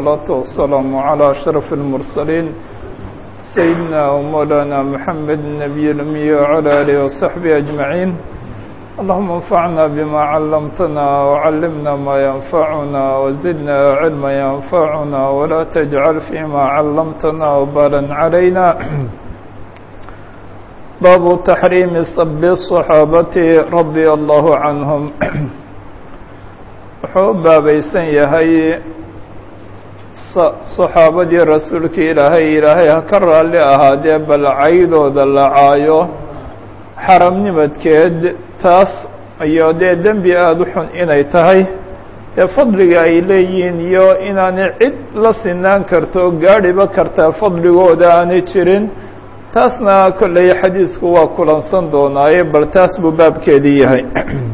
الصلاة والسلام على أشرف المرسلين سيدنا ومولانا محمد النبي الأمي وعلى آله وصحبه أجمعين اللهم انفعنا بما علمتنا وعلمنا ما ينفعنا وزدنا علما ينفعنا ولا تجعل فيما علمتنا وبالا علينا باب تحريم سب الصحابة رضي الله عنهم wuxuu u baabaysan yahay saxaabadii rasuulka ilaahay ilaahay ha ka raalli ahaadee bal caydooda la caayo xaramnimadkeed taas iyo dee dembi aada u xun inay tahay ee fadliga ay leeyihiin iyo inaanay cid la sinaan karto gaadhiba kartaa fadligooda aanay jirin taasna kolley xadiidku waa kulansan doonaaye bal taas buu baabkeedii yahay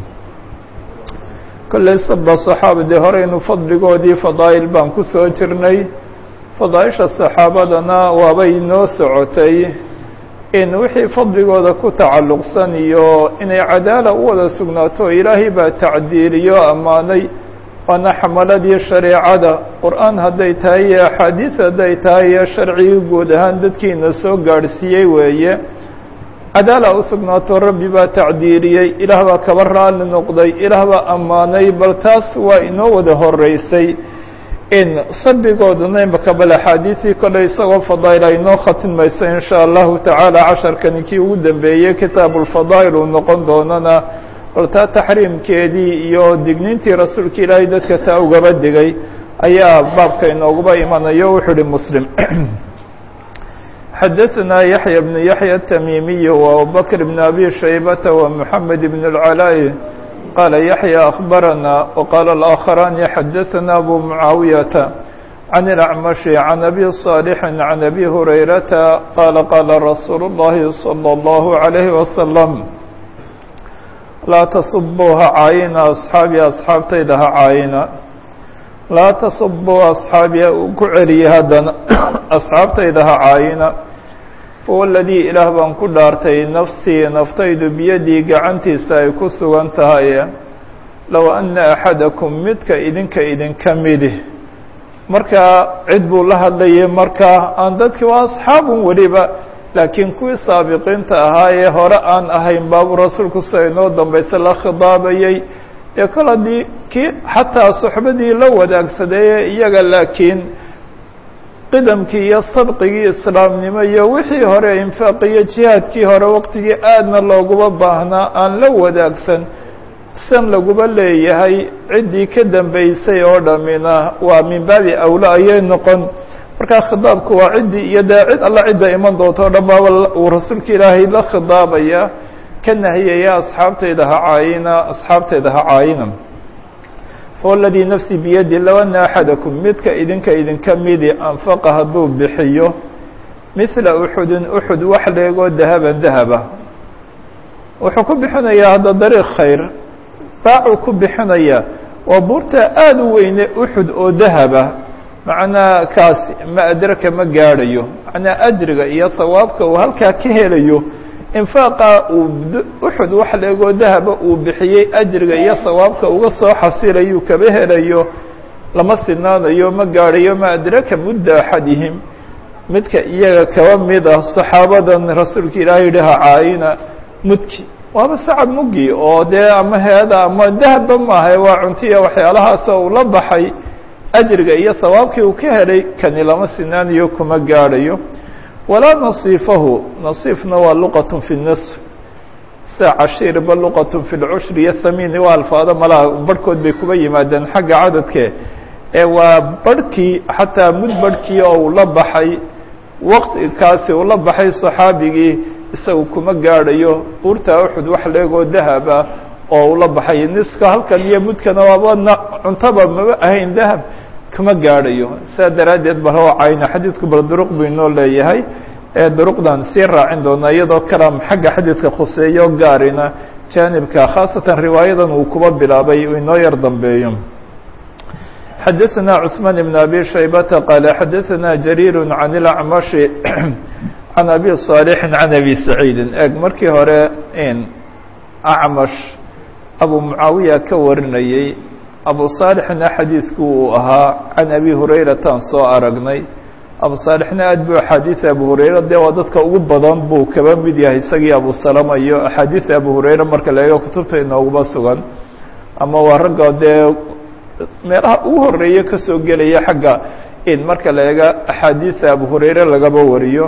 kolley saba saxaabadii horeynu fadligoodii fadaa'il baan ku soo jirnay fadaaisha saxaabadana waabay noo socotay in wixii fadligooda ku tacalluqsan iyo inay cadaala u wada sugnaato ilaahay baa tacdiiliyo ammaanay waana xamaladii shareecada qur-aan hadday tahay iyo axaadiis hadday tahay iyo sharcigii guud ahaan dadkiina soo gaadhsiiyey weeye cadaala u sugnaato rabbi baa tacdiiriyey ilaah baa kaba raalli noqday ilaah baa ammaanay bal taas waa inoo wada horeysay in sabigoodana imaka bal axaadiisii kolley isagoo fadaa'il ay inoo khatimmayso in sha allahu tacaala casharkani kii ugu dambeeyey kitaabuulfadaa'il uu noqon doonana bal taa taxriimkeedii iyo digniintii rasuulka ilaahay dadka taa ugaba digay ayaa baabka inooguba imanayo wuxuu uhi muslim xdثna يحيى بن يحيى التميمي وأبوبكر بن أبي شيبة ومحمد بن العلاء قال يحيى أخبرنا وقال الآخران حدثنا أبو معاوية عن الأعمش عن أبي صالح عن أبي هريرة قال قال رسول الله صلى الله عليه وسلم لا تصبوها عاينا أصحابي أصحاب تيدها عاينا laa tasubuu asxaabiya uu ku celiyey haddana asxaabtaydaha caayina fawa ladii ilaah baan ku dhaartay nafsii naftaydu biyadii gacantiisa ay ku sugan tahay low anna axadakum midka idinka idinka midi markaa cid buu la hadlayay markaa aan dadki waa asxaabun weliba laakiin kuwii saabiqiinta ahaa ee hore aan ahayn baabuu rasuulku sida inoo dambaysa la khidaabayey dee kol haddii kii xataa soxbadii la wadaagsadeeye iyaga laakiin qidamkii iyo sabqigii islaamnimo iyo wixii hore infaaq iyo jihaadkii hore waqtigii aadna looguma baahnaa aan la wadaagsan san laguba leeyahay ciddii ka dambeysay oo dhammina waa min baabi awla ayay noqon markaa khidaabku waa ciddii iyo dee cid alla cidda iman doonto o dhan baaba uu rasuulka ilaahay la khidaabaya ka nahiyaya asxaabtayda ha caayina asxaabtayda ha caayina fawaladii nafsi biyadi low anna axadakum midka idinka idinka midi anfaqa hadduu bixiyo mithla uxudin uxud wax leegoo dahaban dahaba wuxuu ku bixinayaa hadda dariiq khayr daacuu ku bixinaya waa buurta aada u weyne uxud oo dahaba macnaa kaasi ma adraka ma gaadhayo macnaa ajriga iyo sawaabka uu halkaa ka helayo infaaqa uu uxud wax leegoo dahaba uu bixiyey ajriga iyo sawaabka uga soo xasilayuu kaba helayo lama sinaanayo ma gaadhayo ma adraka mudda axadihim midka iyaga kaba mid ah saxaabadan rasuulka ilaahay yihi ha caayina mudki waaba sacab mugi oo dee ama heeda ama dahabba maaha waa cuntiya waxyaalahaasoo uu la baxay ajriga iyo sawaabkii uu ka helay kani lama sinaanayo kuma gaadhayo walaa nasiifahu nasiifna waa luqat fi nisf sida cashiirba luqat fi lcushri iyo thamiini waa alfaado malaha barhkood bay kuba yimaadeen xagga cadadke ee waa barhkii xataa mud barhkii oo uu la baxay waqtikaasi uu la baxay saxaabigii isagu kuma gaadhayo buurta uxud wax leegoo dahaba oo uu la baxay niska halkan iyo mudkana waaba cuntaba maba ahayn dahab kuma gaadhayo saa daraaddeed ba loo cayna xadiidku bal duruq buu inoo leeyahay ee duruqdan sii raacin doona iyadoo kalaam xagga xadiidka khuseeyo gaarina jaanibka khaasatan riwaayadan uu kuba bilaabay uu inoo yar dambeeyo xadaثna cثmaan بn abi shaybata qaala xadaثna jariir can اlacmashi can abi صaalixi can abi saciidi eg markii hore acmash abu mucaawiya ka warinayey abu saalixna xadiidku uu ahaa can abi hurayrataan soo aragnay abu saalixna aad buu axaadiida abu hurayra dee waa dadka ugu badan buu kaba mid yahay isagii abu salama iyo axaadiida abu hurayra marka la eego kutubta inooguma sugan ama waa ragga dee meelaha ugu horeeya kasoo gelaya xagga in marka la eega axaadiida abu hurayre lagaba wariyo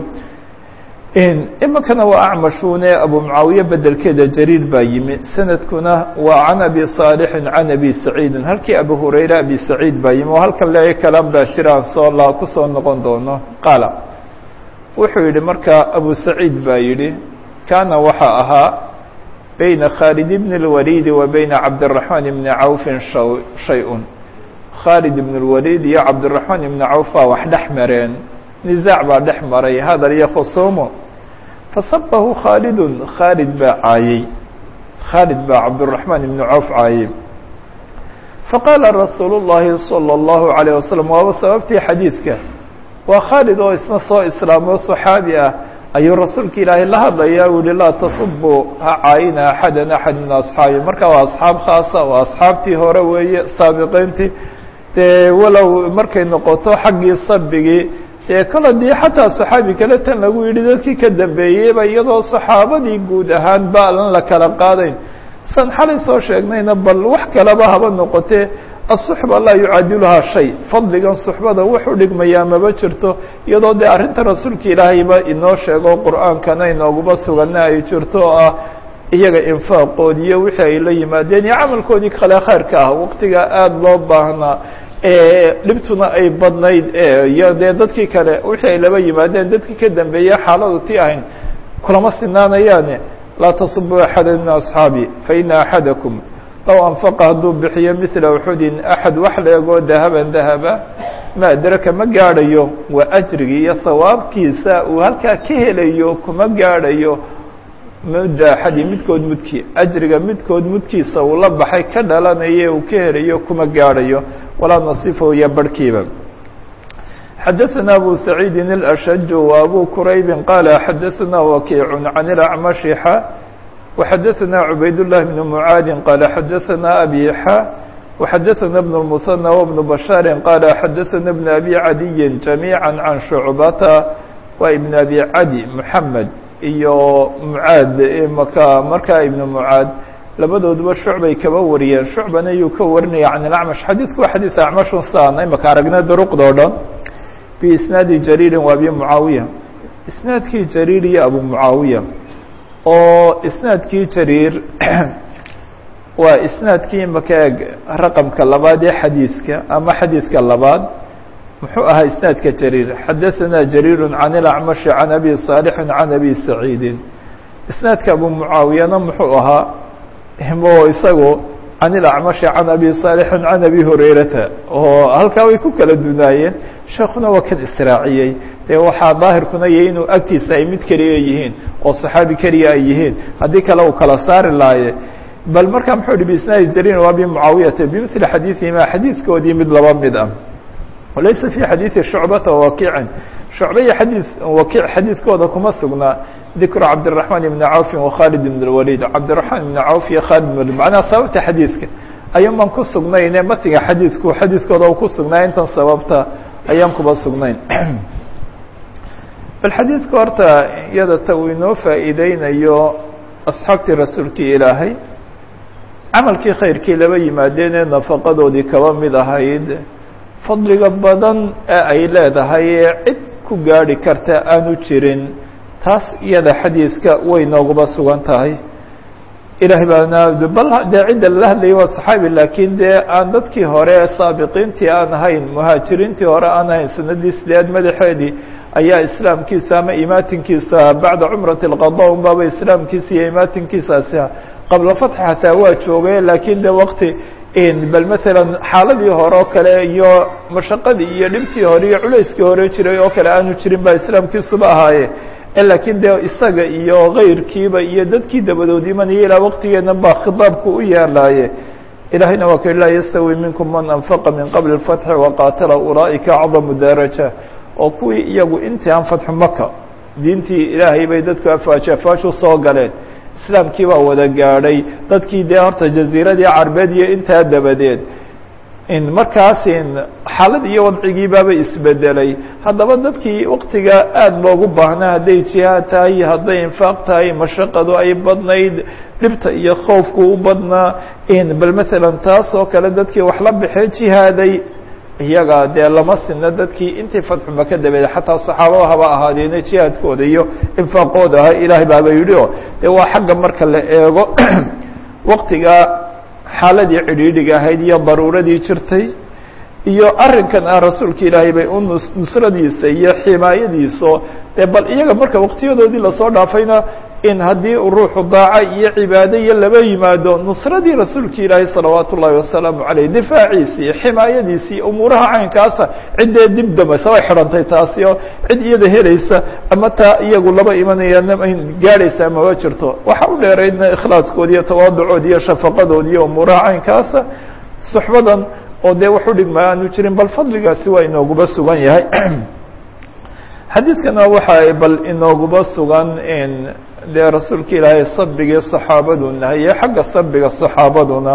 iminkana waa acmashune abu mucaawiye bedelkeeda jariir baa yimi sanadkuna waa can abi saalixin can abi saciidin halkii abu hurayre abi saciid baa yimi oo halkan le kalan baa jiraan soo la kusoo noqon doono qaala wuxuu yihi marka abu saciid baa yihi kaana waxaa ahaa bayna khaalid bn اlwaliidi wa bayna cabdiraxmaan ibni cawfin shay-un khaalid ibn اlwaliid iyo cabdiraxmaan ibni cawf baa wax dhex mareen nizaac baa dhex maray hadal iyo khusuumo fasabahu khaalidun khaalid baa caayey khaalid baa cabdiraxmaan ibni cawf caayey faqaala rasuulu llahi salى اllahu عalيه wasalam waaba sababtii xadiidka waa khaalid oo isna soo islaamo saxaabi ah ayuu rasuulka ilaahay la hadlaya u yihi laa tasubu ha caayina axada axad min asxaabi marka waa asxaab khaasa waa asxaabtii hore weeye saabiqiintii dee walow markay noqoto xaggii sabigii dee kol hadii xataa saxaabi kale tan lagu yidhi dadkii ka dambeeyeyba iyadoo saxaabadii guud ahaan ba alan la kala qaadayn san xalay soo sheegnayna bal wax kaleba haba noqotee asuxba laa yucaadiluhaa shay fadligan suxbada wuxuu dhigmayaa maba jirto iyadoo dee arrinta rasuulka ilaahayba inoo sheego qur-aankana inooguma sugana ay jirto oo ah iyaga infaaqoodi iyo wixii ay la yimaadeen iyo camalkoodii kale khayrka ah waqtiga aada loo baahnaa dhibtuna ay badnayd iyo dee dadkii kale wixii ay laba yimaadeen dadkii ka dambeeyey xaaladu ti ahayn kulama sinaanayaane laa tasubu axada min asxaabi faina axadakum low anfaqa hadduu bixiyo mila uxudin axad wax la egoo dahaban dahaba ma adraka ma gaadhayo waa ajrigii iyo sawaabkiisa uu halkaa ka helayo kuma gaadhayo mudda axadi midkood mudkii ajriga midkood mudkiisa uu la baxay ka dhalanaye uu ka helayo kuma gaadhayo walaa nasifahu iyo barhkiiba xadaثna abu saciidi الأshaj وabu kuraybi qaala xadaثna wakiic can اlacmashi xa وxadaثna cubayd الlah bn mucaadi qaala xadaثna abi xa وxadaثna bn الmuثنى وbn bashaari qaala xadaثna bn abi cadiyi جamيعا can shucbata wa ibn abi cadi mحamed iyo mucaad maka markaa ibn mucaad labadooduba shucbay kaba wariyeen shucbana yuu ka warinaya can ilacmash xadiidku waa xadiid acmashun saana imaka aragna duruqdoo dhan biisnaadi jariirin wa abi mucaawiya isnaadkii jariir iyo abu mucaawiya oo isnaadkii jariir waa isnaadkii imaka eeg raqamka labaad ee xadiidka ama xadiidka labaad muxuu ahaa isnaadka jariir xadaثana jariir can اlacmashi can abi صaalixin can abi saciidin isnaadka abu mucaawiyana muxuu ahaa mo isagu can ilacmashi can abi صaalixin can abi hurayrata oo halkaa way ku kala dunaayeen sheekuna waa kan israaciyey dee waxaa daahirkuna iyo inuu agtiisa ay mid keliya yihiin oo saxaabi keliya ay yihiin haddii kale uu kala saari laaye bal markaa muxuu hi bisnaadi jariir wa abi mucaawiyata bimili xadiiثihima xadiidkoodii mid laba mid ah walaysa fi xadiiثi shucbata wakiicin shucba iyo xadii wakiic xadiidkooda kuma sugnaa dikru cabdالرaحman ibn cawfi وkhaalid ibn اwalid cabdالرaحman ibn cawf iyo khaalid ibn walid macnaha sababta xadiidka ayaan baan ku sugnayne matiga xadiidku xadiidkooda u ku sugnaa intan sababta ayaan kuba sugnayn bal xadiidka horta iyada ta uu inoo faa'iideynayo asxaabtii rasuulkii ilaahay camalkii khayrkii laba yimaadeenee nafaqadoodii kaba mid ahayd fadliga badan ee ay leedahay ee cid ku gaadhi karta aanu jirin taas iyada xadiidka way nooguba sugan tahay ilahay baana bal dee cidda lala hadlayay waa saxaabi laakiin dee aan dadkii hore saabiqiintii aan ahayn muhaajiriintii hore aan ahayn sanadii sideed madaxeedii ayaa islaamkiisa ama imaatinkiisa bacda cumrati اlqada un baaba islaamkiisa iyo imaatinkiisaasi qabla fatxi xataa waa joogay laakiin de wakti bal masalan xaaladii hore oo kale iyo mashaqadii iyo dhibtii hore iyo culayskii hore jiray oo kale aanu jirin ba islaamkiisuba ahaaye laakiin dee isaga iyo kayrkiiba iyo dadkii dabadood imanaya ilaa waqtigeena baa khitaabku u yeelaaye ilahayna waa ka laa yastawi minkum man anfaqa min qabli اfatxi waqaatala ulaa'ika acdamu daraja oo kuwii iyagu intii aan fatxu maka diintii ilaahay bay dadku afaaji afaashu soo galeen islaamkii baa wada gaadhay dadkii dee horta jaziiradii carbeed iyo intaa dabadeed markaas xaalad iyo wadcigii baaba isbedelay haddaba dadkii waktiga aada loogu baahnaa hadday jihaad tahay hadday infaaq tahay mashaqadu ay badnayd dhibta iyo khoofku u badnaa bal masalan taas oo kale dadkii wax la baxee jihaaday iyaga dee lama sina dadkii intii fadxu maka dabeed xataa saxaabada haba ahaadeena jihaadkooda iyo infaaqooda ah ilaahay baaba yidhi o dee waa xagga marka la eego waktiga xaaladii cidhiidhiga ahayd iyo daruuradii jirtay iyo arrinkan ah rasuulka ilaahay bay u nusradiisa iyo ximaayadiiso dee bal iyaga marka waktiyadoodii lasoo dhaafayna in haddii ruuxu daaca iyo cibaado iyo laba yimaado nusradii rasuulka ilaahay salawaat ullaahi wasalaamu caleyh difaaciisi iyo ximaayadiisi umuuraha caynkaasa ciddee dib damaysa way xidhantay taasi oo cid iyada helaysa ama taa iyagu laba imanayaan gaadhaysaa maba jirto waxa u dheeraydna ikhlaaskoodi iyo tawaaducoodi iyo shafaqadoodi iyo umuuraha caynkaasa suxbadan oo dee wax u dhigma aanu jirin bal fadligaasi waa inooguba sugan yahay xadiidkana waxa bal inooguba sugan dee rasuulka ilaahay sabigii saxaabadu nahaye xagga sabiga saxaabaduna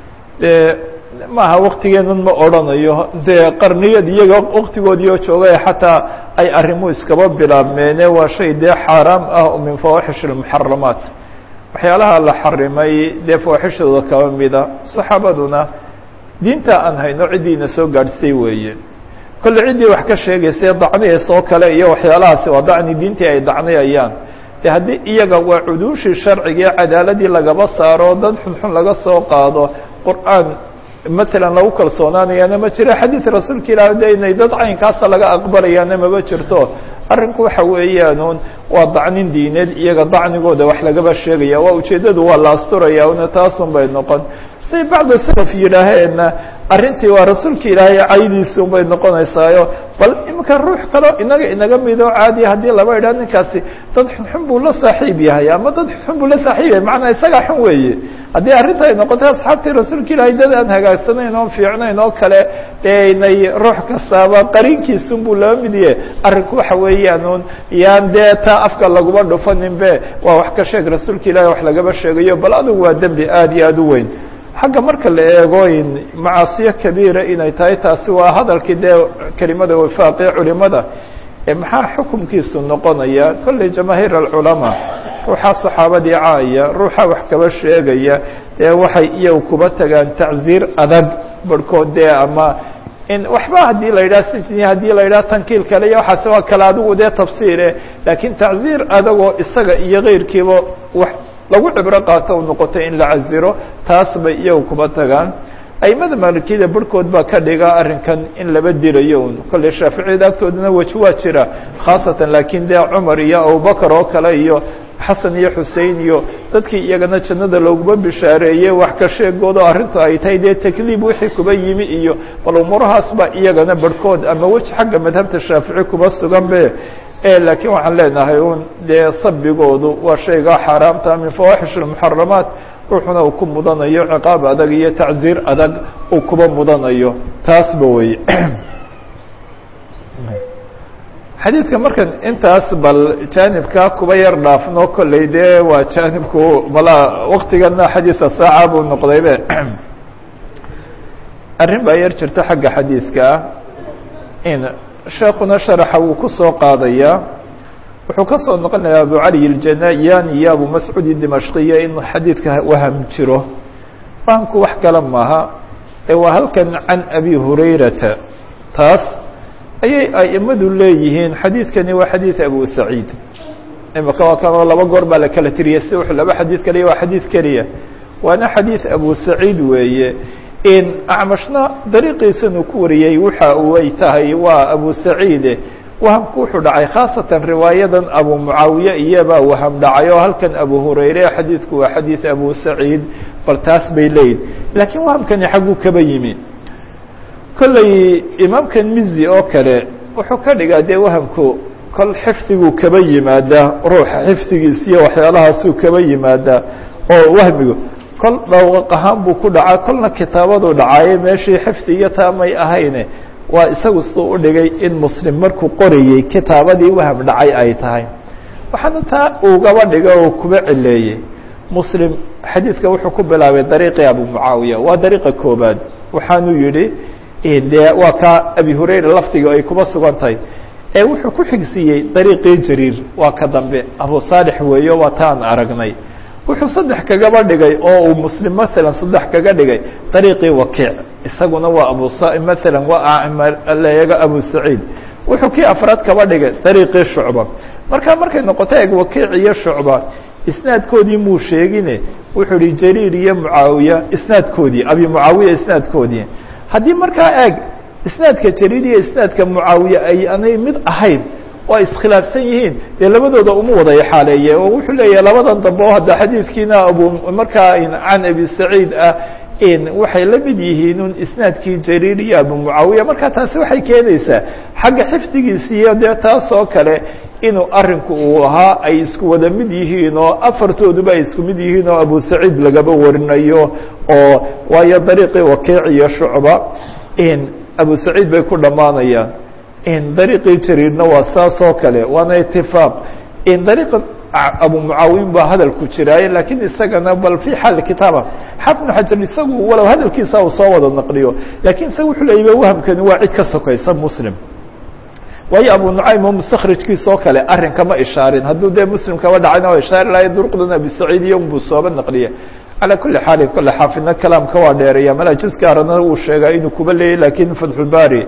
dee maaha waktigeenan ma odrhanayo dee qarniyad iyaga waktigoodii oo joogay xataa ay arrimu iskaba bilaabmeene waa shay dee xaaraam ah oo min fawaaxish اlmuxaramaat waxyaalaha la xarimay dee fawaaxishooda kaba mida saxaabaduna diinta aan hayno ciddiina soo gaadhsay weeye kolle ciddii wax ka sheegaysay dacnihiisa oo kale iyo waxyaalahaasi waa dacni diintii ay dacniyayaan de haddii iyaga waa cuduushii sharciga ee cadaaladii lagaba saaro dad xunxun laga soo qaado qur'aan matalan lagu kalsoonaanayaana ma jiro xadiid rasuulka ilaah de inay dad caynkaasa laga aqbalayaana maba jirto arrinku waxa weeyaanuun waa dacnin diineed iyaga dacnigooda wax lagaba sheegaya waa ujeeddadu waa la asturaya una taasun bay noqon say bacda salaf yidhaaheenna arrintii waa rasuulka ilaahay caydiisi un bay noqonaysaayo bal iminka ruux kaleo inaga inaga midoo caadiya haddii laba idhaha ninkaasi dad xunxun buu la saaxiib yahay ama dad xunxun buu la saaxiib yahay macnaa isagaa xun weeye haddii arrinta ay noqotay asxaabtii rasuulka ilaahay dad aan hagaagsanayn oon fiicnayn oo kale dee inay ruux kastaaba qariinkiisun buu laba mid yahe arrinku waxa weeyaanuun yaan dee taa afka laguma dhufanin be waa wax ka sheeg rasuulka ilahay wax lagaba sheegayo bal adigu waa dembi aada iyo aada u weyn xagga marka la eego macaasiyo kabiira inay tahay taasi waa hadalkii dee kelimada wifaaqee culimada maxaa xukumkiisu noqonaya kolley jamaahiir alculamaa ruuxa saxaabadii caaya ruuxa wax kaba sheegaya dee waxay iyagu kuba tagaan tacziir adag barhkood dee ama in waxba haddii la yidhaha sijni haddii la yidhaha tankiil kale iyo waxaas waa kale adigu dee tafsiire laakiin tacziir adagoo isaga iyo keyrkiiba wax lagu cibro qaato u noqotay in la caziro taas bay iyagu kuba tagaan aimada maalikiyada barhkood baa ka dhiga arrinkan in laba dirayo un kolley shaaficiyada agtoodana weji waa jira khaasatan laakiin dee cumar iyo abubakar oo kale iyo xasan iyo xusein iyo dadkii iyagana jannada looguma bishaareeyey wax ka sheegoodo arrintu ay tahay dee takliib wixii kuba yimi iyo bal umuurahaas baa iyagana barhkood ama weji xagga madhabta shaafici kuba sugan be laakiin waxaan leenahay un dee sabigoodu waa shaygaa xaaraamta min fawaaxish اmuxaramaat ruuxuna uu ku mudanayo ciqaab adag iyo tacziir adag uu kuba mudanayo taasba wey xadiidka markan intaas bal jaanibkaa kuba yar dhaafno kolley dee waa jaanibku mala waktigana xadiidka saaca buu noqdaybe arrin baa yar jirta xagga xadiidkaa in sheekuna sharaxa wuu ku soo qaadayaa wuxuu ka soo noqonayaa abu cali iljanayani iyo abu mascuud dimashqiya in xadiidka waham jiro fahamku wax kale maaha ee waa halkan can abi hurayrata taas ayay aimadu leeyihiin xadiidkani waa xadiid abu saciid imika waa kanoo laba goor baa la kala tiriyay si wuxuu laba xadiid kaliya waa xadiid keliya waana xadiid abu saciid weeye in acmashna dariiqiisanu ku wariyey waxa way tahay waa abu saciide wahamku wuxuu dhacay khaasatan riwaayadan abu mucaawiye iyabaa waham dhacay oo halkan abu hurayre xadiidku waa xadiid abu saciid bal taas bay leeyihin laakiin wahamkani xagguu kaba yimi kolley imaamkan mizi oo kale wuxuu ka dhigaa dee wahamku kol xifdiguu kaba yimaadaa ruuxa xifdigiisiyo waxyaalahaasuu kaba yimaadaa oo wahmigu kol dhawaq ahaan buu ku dhacaa kolna kitaabadu dhacaaye meeshii xifdi iyo taamay ahayne waa isagu suu u dhigay in muslim markuu qorayey kitaabadii waham dhacay ay tahay waxaana taa ugaba dhiga oo kuba cileeyey muslim xadiidka wuxuu ku bilaabay dariiqii abu mucaawiya waa dariiqa koobaad waxaanuu yihi de waa ka abi hurayra lafdiga ay kuba sugan tahay ee wuxuu ku xigsiiyey dariiqii jariir waa ka dambe abu saalix weeyo waa ta aan aragnay wuxuu saddex kagaba dhigay oo uu muslim maalan saddex kaga dhigay dariiqii wakiic isaguna waa abu maalan waa leega abu saciid wuxuu kii afraad kaba dhigay dariiqii shucba marka markay noqoto eg wakiic iyo shucba isnaadkoodii muu sheegine wuxuu ihi jariir iyo mucaawiya isnaadkoodii abi mucaawiya isnaadkoodii haddii markaa eeg isnaadka jariir iyo isnaadka mucaawiya ay anay mid ahayn oo ay iskhilaafsan yihiin dee labadooda uma wada xaaleeye oo wuxuu leeyahay labadan dambe oo hadda xadiidkiina abu markaa can abi saciid ah waxay la mid yihiin un isnaadkii jariir iyo abu mucaawiya marka taasi waxay keenaysaa xagga xifdigiisiiyo dee taas oo kale inuu arinku uu ahaa ay isku wada mid yihiin oo afartooduba ay isku mid yihiin oo abu saciid lagaba warinayo oo waayo dariiqii wakiic iyo shucba abu saciid bay ku dhammaanayaan dariiqii jariirna waa saas oo kale waana itifaaq dariiqa abu mucaawin baa hadal ku jiraaye lakiin isagana bal fi xaal kitaaba xafid bn xajar isagu walow hadalkiisa uu soo wada naqliyo lakin isaga wuxuu leeyay wahamkani waa cid ka sokaysa muslim waayo abu nucaym oo mustakrijkiisa oo kale arrinka ma ishaarin hadduu dee muslim kaba dhacayna waa ishaari lahay duruqdan abi saciid iyo buu sooba naqliye calى kuli xaal kole xaafidna kalaamka waa dheereeya mala juz gaarana uu sheegaa inuu kuba leeyay lakin fatxulbari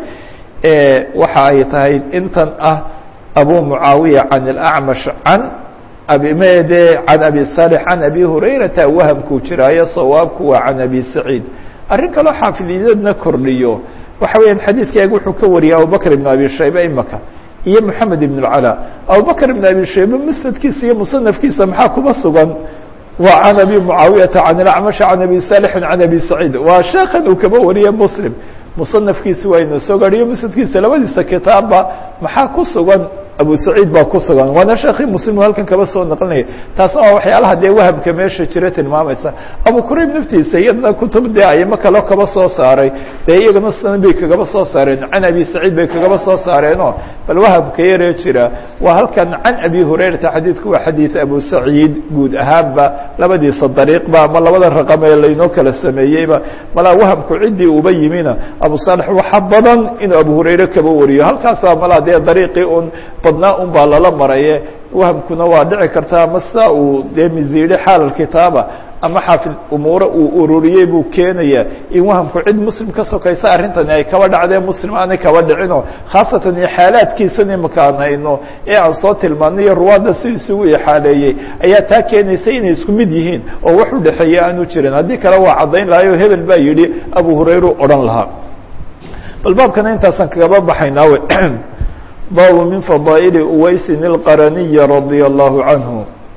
waxa ay tahay intan ah abu mucaawiya can اlacmash can abimede can abi salix can abi hurayrata wahamkuu jiraayo sawaabku waa can abi saciid arrin kaloo xaafidiyadna kordhiyo waxa weeyaan xadiidkeega wuxuu ka wariyay abubakr ibn abi shayba imaka iyo moxamed ibn اlcala abubakr ibn abi shayba musnadkiisa iyo musanafkiisa maxaa kuba sugan waa can abi mucaawiyata can ilacmash can abi salixin can abi saciid waa sheekan uu kaba wariyay muslim musanafkiisi waa ina soo gaadhiyo musnadkiisa labadiisa kitaabba maxaa ku sugan abu saciid baa ku sugan waana sheekii muslim halkan kaba soo naqlinaya taasna waa waxyaalaha dee wahamka meesha jira tilmaamaysa abu kurayb naftiisa iyadna kutub dee ayamo kaleo kaba soo saaray dee iyagana sanan bay kagaba soo saareen can abi saciid bay kagaba soo saareenoo bal wahamka yaree jira waa halkan can abi hurayrata xadiidku waa xadiid abu saciid guud ahaanba labadiisa dariiqba ama labada raqam ee laynoo kala sameeyeyba malaa wahamku ciddii uba yimina abu saalex waxa badan inuu abu hurayre kaba wariyo halkaasa malaa dee dariiqii un badnaa un baa lala maraye wahamkuna waa dhici karta ama saa uu dee miziidhe xaal kitaaba ama xaafid umuure uu ururiyey buu keenaya in wahamku cid muslim ka sokaysa arrintani ay kaba dhacdee muslim aanay kaba dhicino khaasatan iyo xaalaadkiisan imaka aan hayno ee aan soo tilmaanay iyo ruwaadda si isugu ixaaleeyey ayaa taa keenaysa inay isku mid yihiin oo wax u dhexeeya aanu jirin haddii kale waa caddayn lahayo hebel baa yidhi abu hurayru odhan lahaa bal baabkana intaasaan kagaba baxaynaa we baabu min fadaa'ili uwaysin ilqaraniya radia allahu canhu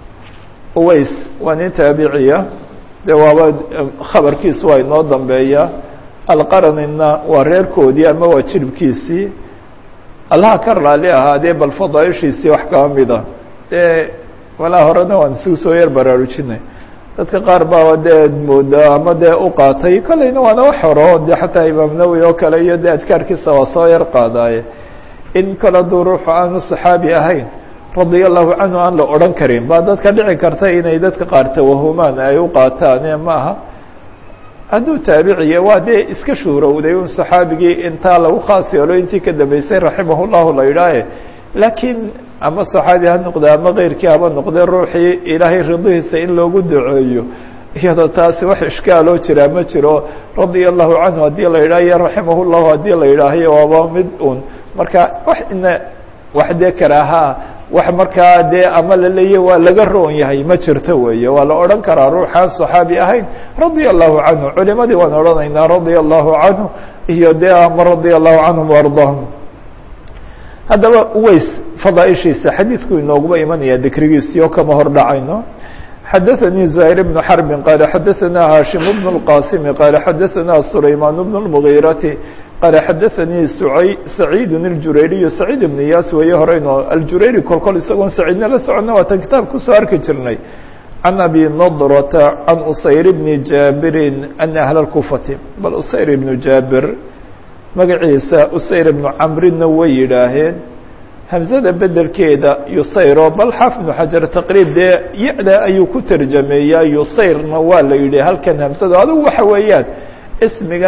uways waa nin taabiciya dee waaba khabarkiisu waa inoo dambeeya alqaranina waa reerkoodii ama waa jiribkiisii allaha ka raali ahaadee bal fadaaishiisii wax kaba mida dee walaa horena waan isugu soo yar baraarujinay dadka qaar baa dee moodaa ama dee u qaatay kolleyna waana wax horo dee xataa imaam nawowi oo kale iyo dee adkaarkiisa waa soo yar qaadaaye in kale duu ruuxu aanu saxaabi ahayn radia allahu canhu aan la odhan karin baa dadka dhici karta inay dadka qaar tawahumaan ay u qaataan ma aha hadduu taabiciya waa dee iska shuurowday un saxaabigii intaa lagu khaas yeelo intii ka dambeysay raximah llahu la yidhaahe laakiin ama saxaabi ha noqde ama keyrkii haba noqde ruuxii ilaahay ridihiisa in loogu duceeyo iyadoo taasi wax ishkaaloo jiraa ma jiro radia allahu canhu haddii la yidhaah iyo raximah llahu haddii la yidhaahiyo waaba mid un marka wax ina wax dee karaahaa wax markaa dee ama la leeya waa laga roon yahay ma jirto weeye waa la odhan karaa ruuxaan صaxaabi ahayn radia allahu canhu culimadii waan odhanaynaa radia allahu canhu iyo dee ama radia allahu canhum وarضaahum haddaba ways fadaaishiisa xadiidku inooguba imanaya dikrigiisi oo kama hor dhacayno xadaثnي زahير بن xرب qال xadaثna hاشhiم بن الqاsم qال xadaثna سulayman بن المغيرة qال xadaثnي سacيid الجurayriي سacيid بن iyas weeye horeyno aljurayri kol kol isagoon saciidna la socona waatan kitaab kusoo arki jirnay عan abi نضرة عan usayr بن jaaبiri أن أهل الكuفaةi bal usayr بن jaaبir magaciisa usayr بن cmrina way yidhaaheen hamzada bedelkeeda yusayro bal xaafid ibnu xajar taqriib dee ya-da ayuu ku tarjameeyaa yusayrna waa la yidhi halkan hamsada adigu waxa weeyaan ismigan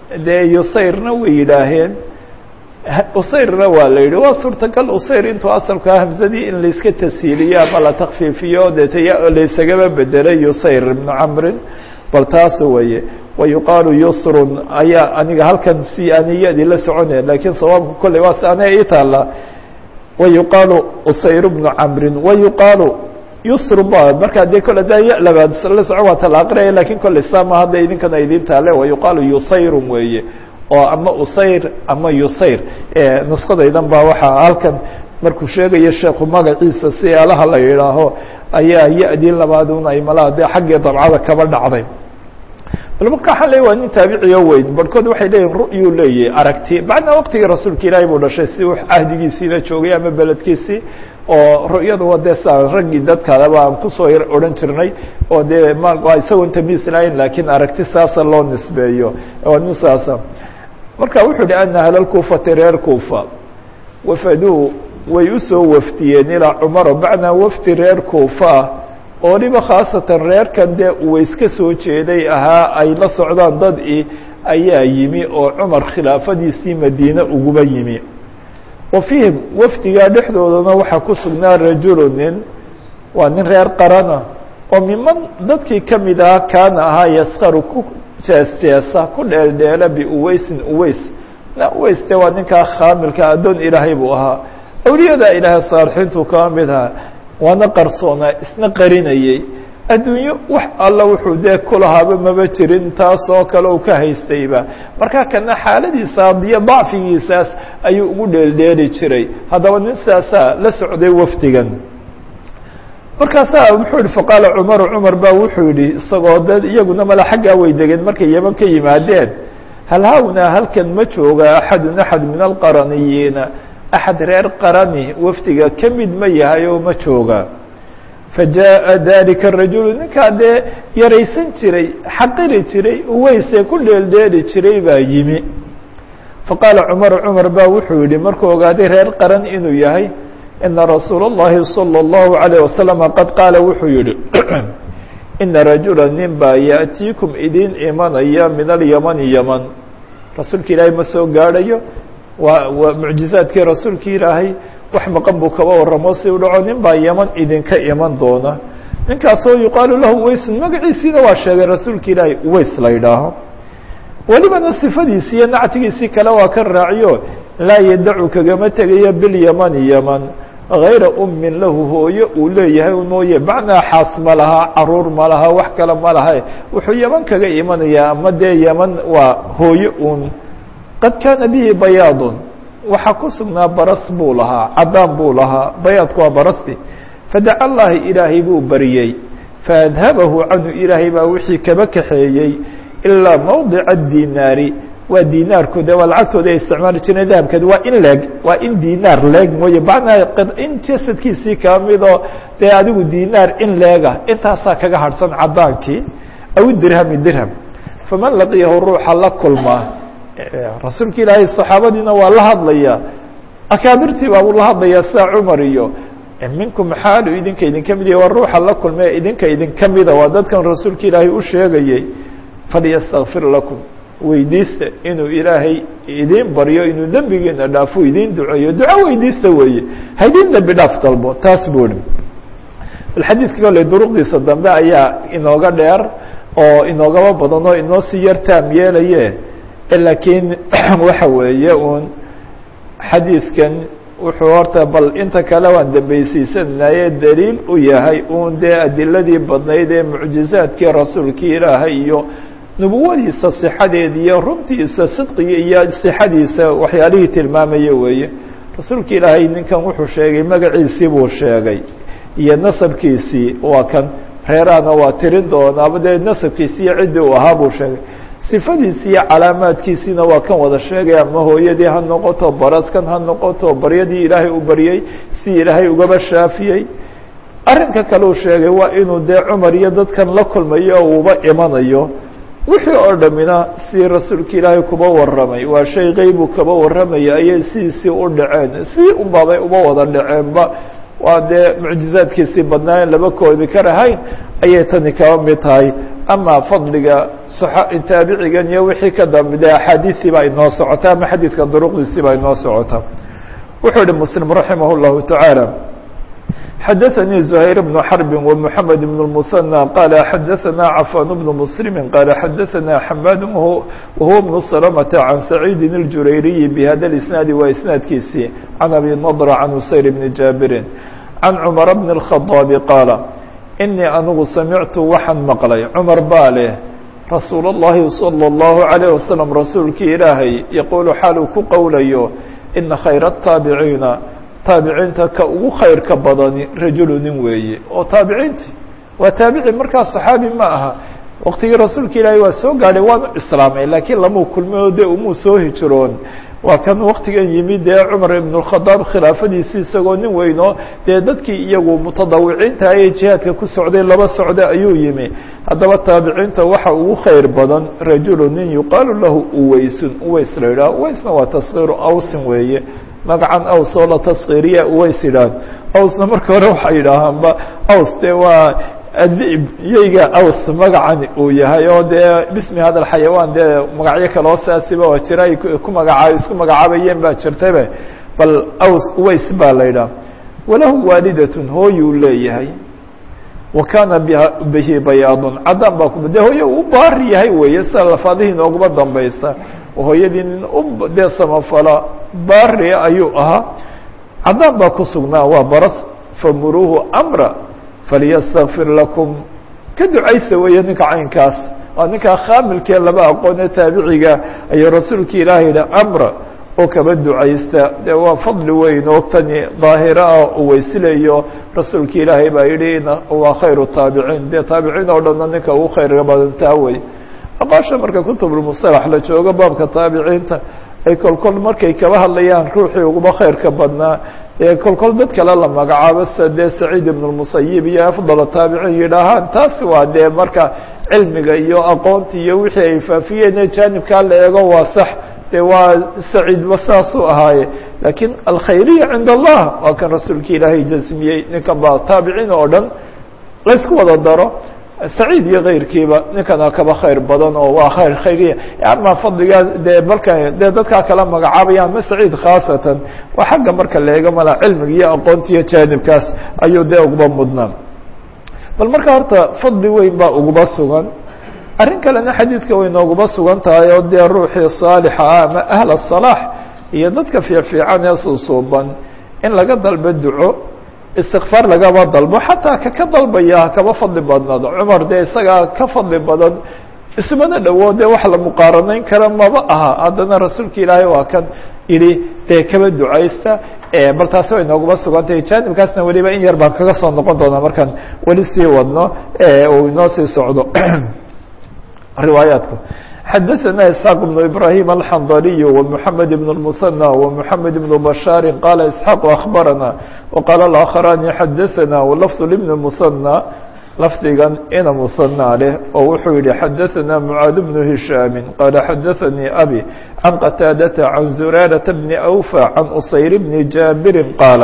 dee yusayrna way yidhaaheen usayrna waa la yidhi waa suurtagal usayr intuu asalkaa hamsadii in layska tashiiliyo ama la takfiifiyo dee taya laysagaba bedelay yusayr ibnu camrin bal taas weeye wayuqaalu yusrun ayaa aniga halkan si aniyadii la soconaya lakiin sawaabka kolley waa si aniga ii taala wayuqaalu usayr bnu camrin wayuqaalu yusru ba markaa dee kole da ya labaad la socon waa tala aqriyaya lakin kolley sama hadda idinkana idin taale wayuqaalu yusayrun weeye oo ama usayr ama yusayr nuskadaydan baa waxaa halkan markuu sheegayo sheekhu magaciisa si alaha la yidhaaho ayaa ya-dii labaadun ay malaha dee xaggii dabcada kaba dhacday bal marka waxaan leey waa nin taabiciyo weyn barhkood waxay leeyihin ru'yuu leeyahy aragti bacdna waqtigii rasuulka ilaahay buu dhashay si u cahdigiisiina joogay ama beledkiisii oo ru'yadu waa dee sa raggii dadkaadaba aan kusoo odhan jirnay oo dee ma waa isagoon tamiis lahayn lakiin aragti saasa loo nisbeeyo waa nin saasa marka wuxuu hi ana ahlalkuufati reer kuufa wafaduu way usoo wafdiyeen ilaa cumaro bacnaa wafdi reer kuufa ah oo dhiba khaasatan reerkan dee uways ka soo jeeday ahaa ay la socdaan dad i ayaa yimi oo cumar khilaafadiisii madiine uguba yimi wa fiihim wafdigaa dhexdoodana waxaa ku sugnaa rajulu nin waa nin reer qarana oo miman dadkii kamid ahaa kaana ahaa yaskaru ku jees-jeesa ku dheeldheela biuweysin uweys na uweys de waa ninkaa khaamilka addoon ilaahay buu ahaa awliyadaa ilaahay saalixiintu kama mid ahaa waana qarsoonaa isna qarinayey adduunyo wax alla wuxuu dee kulahaaba maba jirin taasoo kale uu ka haystayba marka kana xaaladiisa iyo dacfigiisaas ayuu ugu dheeldheeli jiray haddaba nin sidaasaa la socday wafdigan markaasaa muxuu yihi faqaala cumaru cumar baa wuxuu yihi isagoo dad iyaguna mala xaggaa way degeen markay yeman ka yimaadeen hal hawnaa halkan ma jooga axadun axad min alqaraniyiina axad reer qarani wafdiga ka mid ma yahay oo ma jooga fajaءa dalika الrajulu ninkaa dee yaraysan jiray xaqiri jiray uweysee ku dheeldheeli jiray baa yimi faqaala cumaru cumar baa wuxuu yihi markuu ogaaday reer qaran inuu yahay ina rasuula الlahi salى الlahu عalيه wasalama qad qaala wuxuu yihi ina rajula nin baa yaأtiikum idin imanaya min alyamani yaman rasuulka ilaahay ma soo gaadhayo waa waa mucjizaadkii rasuulka ilaahay wax maqan buu kaba waramo si u dhaco nin baa yaman idinka iman doona ninkaasoo yuqaalu lahu weysun magaciisiina waa sheegay rasuulka ilaahay weys la yidhaaho welibana sifadiisi iyo nactigiisii kale waa ka raaciyo laa yadacu kagama tegayo bilyamani yaman gayra ummin lahu hooyo uu leeyahay mooye macnaa xaas ma laha caruur ma laha wax kale ma laha wuxuu yaman kaga imanayaa ama dee yaman waa hooyo uun qad kaana bihi bayaadun waxaa ku sugnaa baras buu lahaa cadaan buu lahaa bayaadku waa barasti fadaca llahi ilaahay buu bariyey faadhabahu canhu ilaahay baa wixii kaba kaxeeyey ilaa mawdica dinaari waa dinaarku de waa lacagtooda ay isticmaali jireen dahabkeed waa in leeg waa in dinaar leeg mooye macnaa in jasadkiisii kaa midoo dee adigu dinaar in leega intaasaa kaga harhsan cadaankii aw dirhami dirham faman laqiyahu ruuxa la kulmaa rasuulka ilaahay saxaabadiina waa la hadlaya akaabirtii baabuu la hadlayaa sida cumar iyo minkum xaalu idinka idinka mid yahy waa ruuxa la kulmee idinka idinka mida waa dadkan rasuulka ilaahay u sheegayey falyastakfir lakum weydiista inuu ilaahay idin baryo inuu dembigiina dhaafo idin duceeyo duco weydiista weeye haydin dembi dhaaf dalbo taas buu hi bal xadiidka kole duruqdiisa dambe ayaa inooga dheer oo inoogaba badan oo inoo sii yar taam yeelaye laakiin waxa weeye uun xadiidkan wuxuu horta bal inta kale waan dambeysiisanaye daliil u yahay uun dee adiladii badnayd ee mucjizaadkii rasuulkii ilaahay iyo nubuwadiisa sixadeed iyo runtiisa sidqiga iyo sixadiisa waxyaalihii tilmaamaya weeye rasuulka ilaahay ninkan wuxuu sheegay magaciisii buu sheegay iyo nasabkiisii waa kan reerahana waa tirin doonaaba dee nasabkiisi iyo ciddii uu ahaa buu sheegay sifadiisi iyo calaamaadkiisiina waa kan wada sheegay ama hooyadii ha noqoto baraskan ha noqoto baryadii ilaahay u baryey si ilaahay ugaba shaafiyey arrinka kale uu sheegay waa inuu dee cumar iyo dadkan la kulmayo oo uuba imanayo wixii oo dhammina si rasuulka ilaahay kuba warramay waa shay qeybu kaba warramaya ayay sidiisii u dhaceen si unbaabay uba wada dhaceenba waa dee mucjizaadkiisii badnaa in laba koobi karahayn ayay tani kaba mid tahay ama fadliga taabicigan iyo wixii ka dambe de axaadiisii baa inoo socota ama xadiidka duruqdiisii baa inoo socota wuxuu ihi muslim raximah اllahu taعaalى xadaثnii زhayr بن xرb ومحamed بن المثنى qال xadaثna cafan بن mسلm qال xadaثna xmad whuwa بن سلمة عan سacيidi الjurayriyi bhada الاسناadi waa isnaadkiisii عan abi نضر عan usayr بn jaabirin عan cmر بن الخطاaب qاala inii anigu samictu waxaan maqlay cmar baa leh rasuul الlahi slى الlaهu عalيه waslم rasuulkii ilaahay yaqulu xaal uu ku qowlayo ina khayr الtaabiciina taabiciinta ka ugu khayrka badani rajulu nin weeye oo taabiciinti waa taabici markaa صaxaabi ma aha waqtigii rasuulka ilaahay waa soo gaadhay waanu islaamay laakiin lamuu kulmay de umuu soo hijiroon waa kan waktigan yimid dee cumar ibn الkhadaab khilaafadiisi isagoo nin weyno dee dadkii iyagu mutadawiciinta ayay jihaadka ku socday laba socda ayuu yimi haddaba taabiciinta waxa ugu khayr badan rajulu nin yuqaalu lahu uweysun uweys la yidhaha uweysna waa taskiiru awsin weeye magacan aws oo la taskiiriya uweys yidhaah awsna marka hore waxay yidhaahaanba aws dee waa adib yeyga aws magacani uu yahay oo dee bismi hada xayawaan dee magacyo kaloo saasiba waa jira ay ku magacaab isku magacaabayeen baa jirtabe bal aws uweys baa la yidhaha walahu waalidatun hooyuu leeyahay wa kaana bihi bayaadun caddaan baa ku de hooye u baari yahay weeye sida lafaadihii nooguma dambaysa hooyadii nin u dee samafala baari ayuu ahaa caddaan baa ku sugnaa waa baras famuruuhu amra falyastakfir lakum ka ducaysa weeye ninka caynkaas waa ninkaa khaamilkee laba aqoone taabiciga ayuu rasuulka ilaahay yihi amra oo kaba ducaysta dee waa fadli weyn oo tani daahira ah uu weysilayo rasuulka ilaahay baa yidhi waa khayru taabiciin dee taabiciin oo dhanna ninka ugu khayrga badantaa wey aqaasha marka kutubulmusalax la joogo baabka taabiciinta ay kolkol markay kaba hadlayaan ruuxii uguba khayrka badnaa ee kolkol dad kale la magacaabo sida dee saciid ibn اmusayib iyo afdal taabiciin yidhaahaan taasi waa dee marka cilmiga iyo aqoonti iyo wixii ay faafiyeen jaanibkaa la eego waa sax dee waa saciidba saasuu ahaaye lakiin alkhayriya cinda allah waa kan rasuulka ilaahay jasmiyey ninkan baa taabiciin oo dhan laysku wada daro saciid iyo kayrkiiba ninkana kaba khayr badan oo waa khayr khayriya ama fadligaa dee marka dee dadkaa kala magacaabaya ama saciid khaasatan waa xagga marka la eego mala cilmiga iyo aqoonta iyo jaanibkaas ayuu dee uguba mudnaa bal marka horta fadli weyn baa uguba sugan arrin kalena xadiidka way nooguba sugan tahay oo dee ruuxii saalixa ah ama ahla salaax iyo dadka fiicfiican ee suusuuban in laga dalbo duco istikfaar lagaba dalbo xataa kaka dalbaya hakaba fadli badnaado cumar dee isagaa ka fadli badan ismana dhowo dee wax la muqaaranayn kara maba aha haddana rasuulka ilaahay waa kan yidhi dee kaba ducaysta bal taasi way nooguma sugantahay jaanibkaasna weliba in yar baan kaga soo noqon doonaa markaan weli sii wadno uu inoo sii socdo riwaayaatku xadaثna isxaaq بن ibrahim alxandaliy ومحamed بن المثنى ومحamed بن bashاar qala isxaaq aخbarana وqaala اآkخrani xadaثna wlfظ لبn مثنى lafdigan ina musanى leh oo wuxuu yihi xadaثna mعaad بن هishاami qala xadaثnii abi can qataadaةa can zuraaraةa bni أwfى can usayr bni jaabiri qaala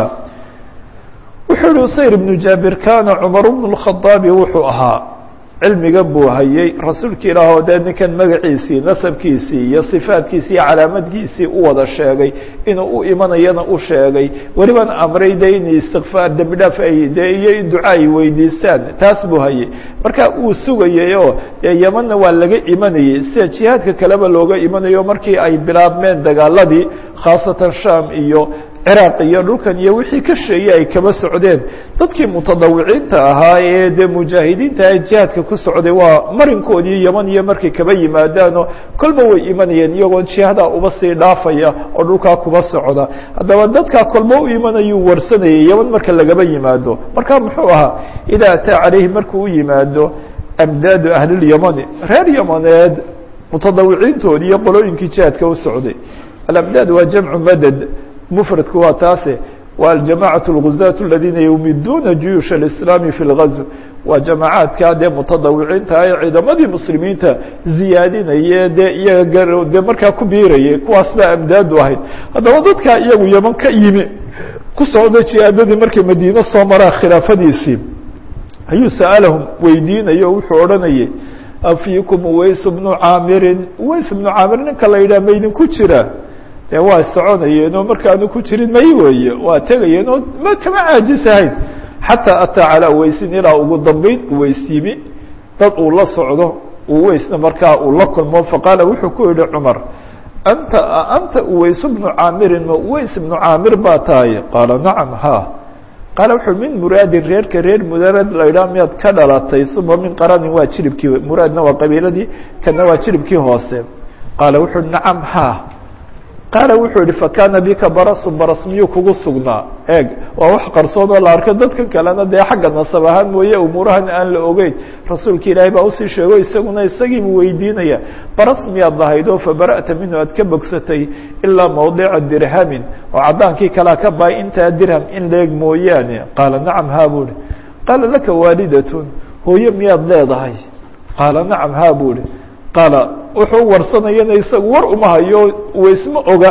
wuxuu yihi usayr bnu jaabir kana cmar bn الkhaطaabi wuxuu ahaa cilmiga buu hayey rasuulka ilaah oo dee ninkan magaciisii nasabkiisii iyo sifaadkiisii iyo calaamadkiisii u wada sheegay inuu u imanayana u sheegay welibana amray de in istikfaar dembi dhaaf ay de iyo in duca ay weydiistaan taas buu hayey marka uu sugayay oo dee yemanna waa laga imanayey sida jihaadka kaleba looga imanayo markii ay bilaabmeen dagaaladii khaasatan sham iyo ciraaq iyo dhulkan iyo wixii ka sheeyey ay kaba socdeen dadkii mutadawiciinta ahaa ee dee mujaahidiinta ee jihaadka ku socday waa marinkoodii yeman iyo markay kaba yimaadaanoo kolba way imanayeen iyagoo jihadaa uba sii dhaafaya oo dhulkaa kuba socda haddaba dadkaa kolba u imanayuu warsanayay yeman marka lagaba yimaado marka muxuu ahaa idaa ataa calayhi markuu u yimaado amdaadu ahlilyamani reer yamaneed mutadawiciintoodii iyo qolooyinkii jihaadka u socday alamdaad waa jamcu madad mfradku waa taase waa aljamacaة اlguzaة اladina yumiduuna juyuush اlislaami fi اlgazw waa jamacaadka dee mutadawiciinta ee ciidamadii muslimiinta ziyaadinaya dee iyaga dee markaa ku biirayay kuwaas baa amdaadu ahayd haddaba dadkaa iyagu yeman ka yimi ku socda jihaadadii markay madiine soo maraan khilaafadiisii ayuu sa'alahum weydiinayo o wuxuu odhanayay afiikum uways bnu caamirin uways bnu caamir ninka la yidhah maydinku jira dee waa soconayeen oo markaanu ku jirin may weeye waa tegayeen oo ma kama caajisahayn xataa ataa calaa uweysin ilaa ugu dambeyn uweys yimi dad uu la socdo uweysna markaa uu la kulmo faqaala wuxuu ku yihi cumar anta anta uways bnu caamirin ma uways bnu caamir baa tahay qaala nacam ha qaala wuxuu min muraadin reerka reer mudarad la idhaha miyaad ka dhalatay uma min qaranin waa jiribkii muraadna waa qabiiladii kana waa jiribkii hoose qaala wuxuu nacam ha qaala wuxuu yihi fakana bika barasu baras miyuu kugu sugnaa eeg waa wax qarsoon oo la arko dadkan kalena dee xagga nasab ahaan mooye umuurahan aan la ogeyn rasuulka ilaahay baa usii sheego isaguna isagiibuu weydiinaya baras miyaad lahaydoo fabara'ta minhu aad ka bogsatay ilaa mawdica dirhamin oo caddaankii kalea ka bahay intaa dirham in leeg mooyaane qaala nacam haa buu ihi qaala laka waalidatun hooyo miyaad leedahay qaala nacam haa buu ihi qaala wuxuu warsanayana isagu war uma hayo waysma oga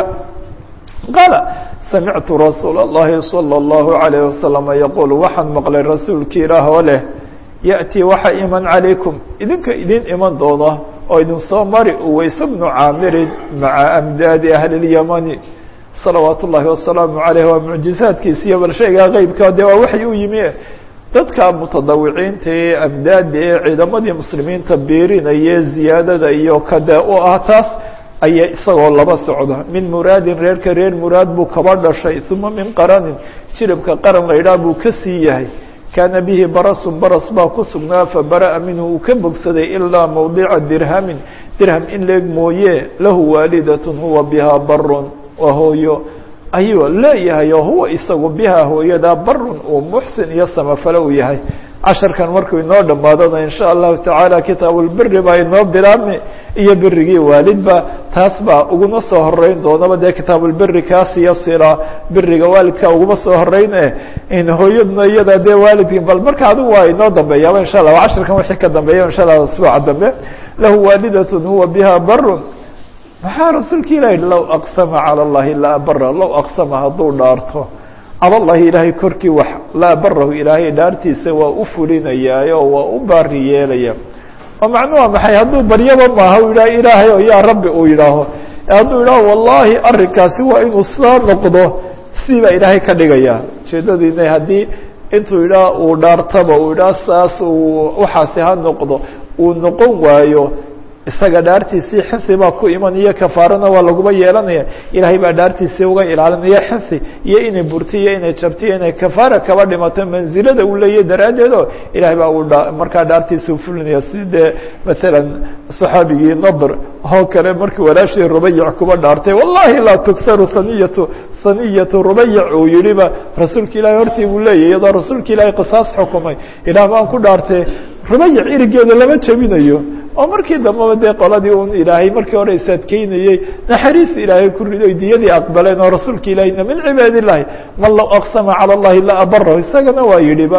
qaala samictu rasuula اllahi salى اllahu عalayه wasalama yaquul waxaan maqlay rasuulki ilaah oo leh yaأtii waxa iman calaykum idinka idin iman doona oo idin soo mari uways bnu caamirin maca amdaadi ahli اlyamani salawaat ullahi wasalaamu عaleyh waa mucjizaadkiisa iyo bal shaygaa qeybka de waa waxay u yimi dadka mutadawiciinta ee amdaada ee ciidamadii muslimiinta biirinaya ziyaadada iyo kade u ah taas ayaa isagoo laba socda min muraadin reerka reer muraad buu kaba dhashay uma min qaranin jiribka qaran la idhaah buu ka sii yahay kaana bihi barasun baras baa ku sugnaa fabara'a minhu uu ka bogsaday ilaa mawdica dirhamin dirham in leeg mooye lahu waalidatun huwa bihaa barun waa hooyo ayuu leeyahay oo huwa isagu bihaa hooyadaa barun uu muxsin iyo samafale u yahay casharkan markuu inoo dhammaadona in sha allahu tacaala kitaabulbiri baa inoo bilaabmi iyo birigii waalidba taas baa uguma soo horeyn doonaba dee kitaabulbiri kaasiyo sila biriga waalidka uguma soo horeyn e in hooyaduna iyada dee waalidki bal marka adigu waa inoo dambeeyaaba insha allah casharkan wixii ka dambeeya insha allah asbuuca dambe lahu waalidatun huwa biha barun maxaa rasuulka ilahi low aqsama calى اllahi laa bara low aqsama hadduu dhaarto cala llahi ilaahay korkii wax laa barahu ilaahay dhaartiisa waa u fulinayaayo waa u baari yeelaya oo macnuu waa maxay hadduu baryaba maaha u yidhaha ilaahay o yaa rabbi uu yidhaaho hadduu yidhaho wallahi arrinkaasi waa inuu sidaa noqdo sidii baa ilaahay ka dhigaya ujeedadiina haddii intuu yidhaha uu dhaartaba uu yidhaha saas uu waxaasi ha noqdo uu noqon waayo isaga dhaartiisii xinsi baa ku imanaya kafaarana waa laguma yeelanaya ilaahay baa dhaartiisii uga ilaalinaya xinsi iyo inay burti iyo inay jabti iyo inay kafaara kaba dhimato manzilada uu leeyahy daraaddeed oo ilahay baa uu markaa dhaartiisa ufulinaya si dee masalan saxaabigii nadr oo kale markii walaashii rubayic kuba dhaartay wallahi laa tugsaru saniyatu saniyatu rubayic uu yihiba rasuulka ilahay hortii buu leeyahy iyadoo rasuulka ilaahay qisaas xukumay ilaah baan ku dhaartay rubayic irigeeda lama jebinayo oo markii dambeba dee qoladii un ilaahay markii hore isadkeynayey naxariis ilaahay ku rido diyadii aqbaleen oo rasuulka ilaahayna min cibaad illahi man low aqsama calى اllahi la abarahu isagana waa yidhiba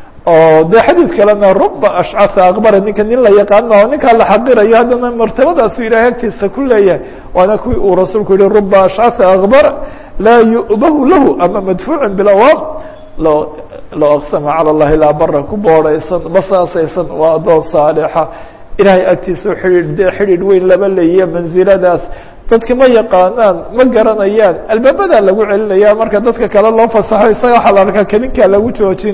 oo de xadiid kalena ruba ashcasa aqbara ninka nin la yaqaana oo ninkaa la xaqirayo haddana martabadaasu ilahay agtiisa ku leeyahay waana kuwii uu rasuulku yihi ruba ashcasa aqbara laa yu'bahu lahu ama madfuucin bilawaab lo low aqsama calى اllahi la abara ku boodhaysan basaasaysan waa adoon saalixa ilahay agtiisa xidhiidh dee xidhiidh weyn laba leeyiye mansiladaas dadka ma yaqaanaan ma garanayaan albaabadaa lagu celinaya marka dadka kale loo fasaxo isaga waxaa la arkaa kelinkaa lagu joojin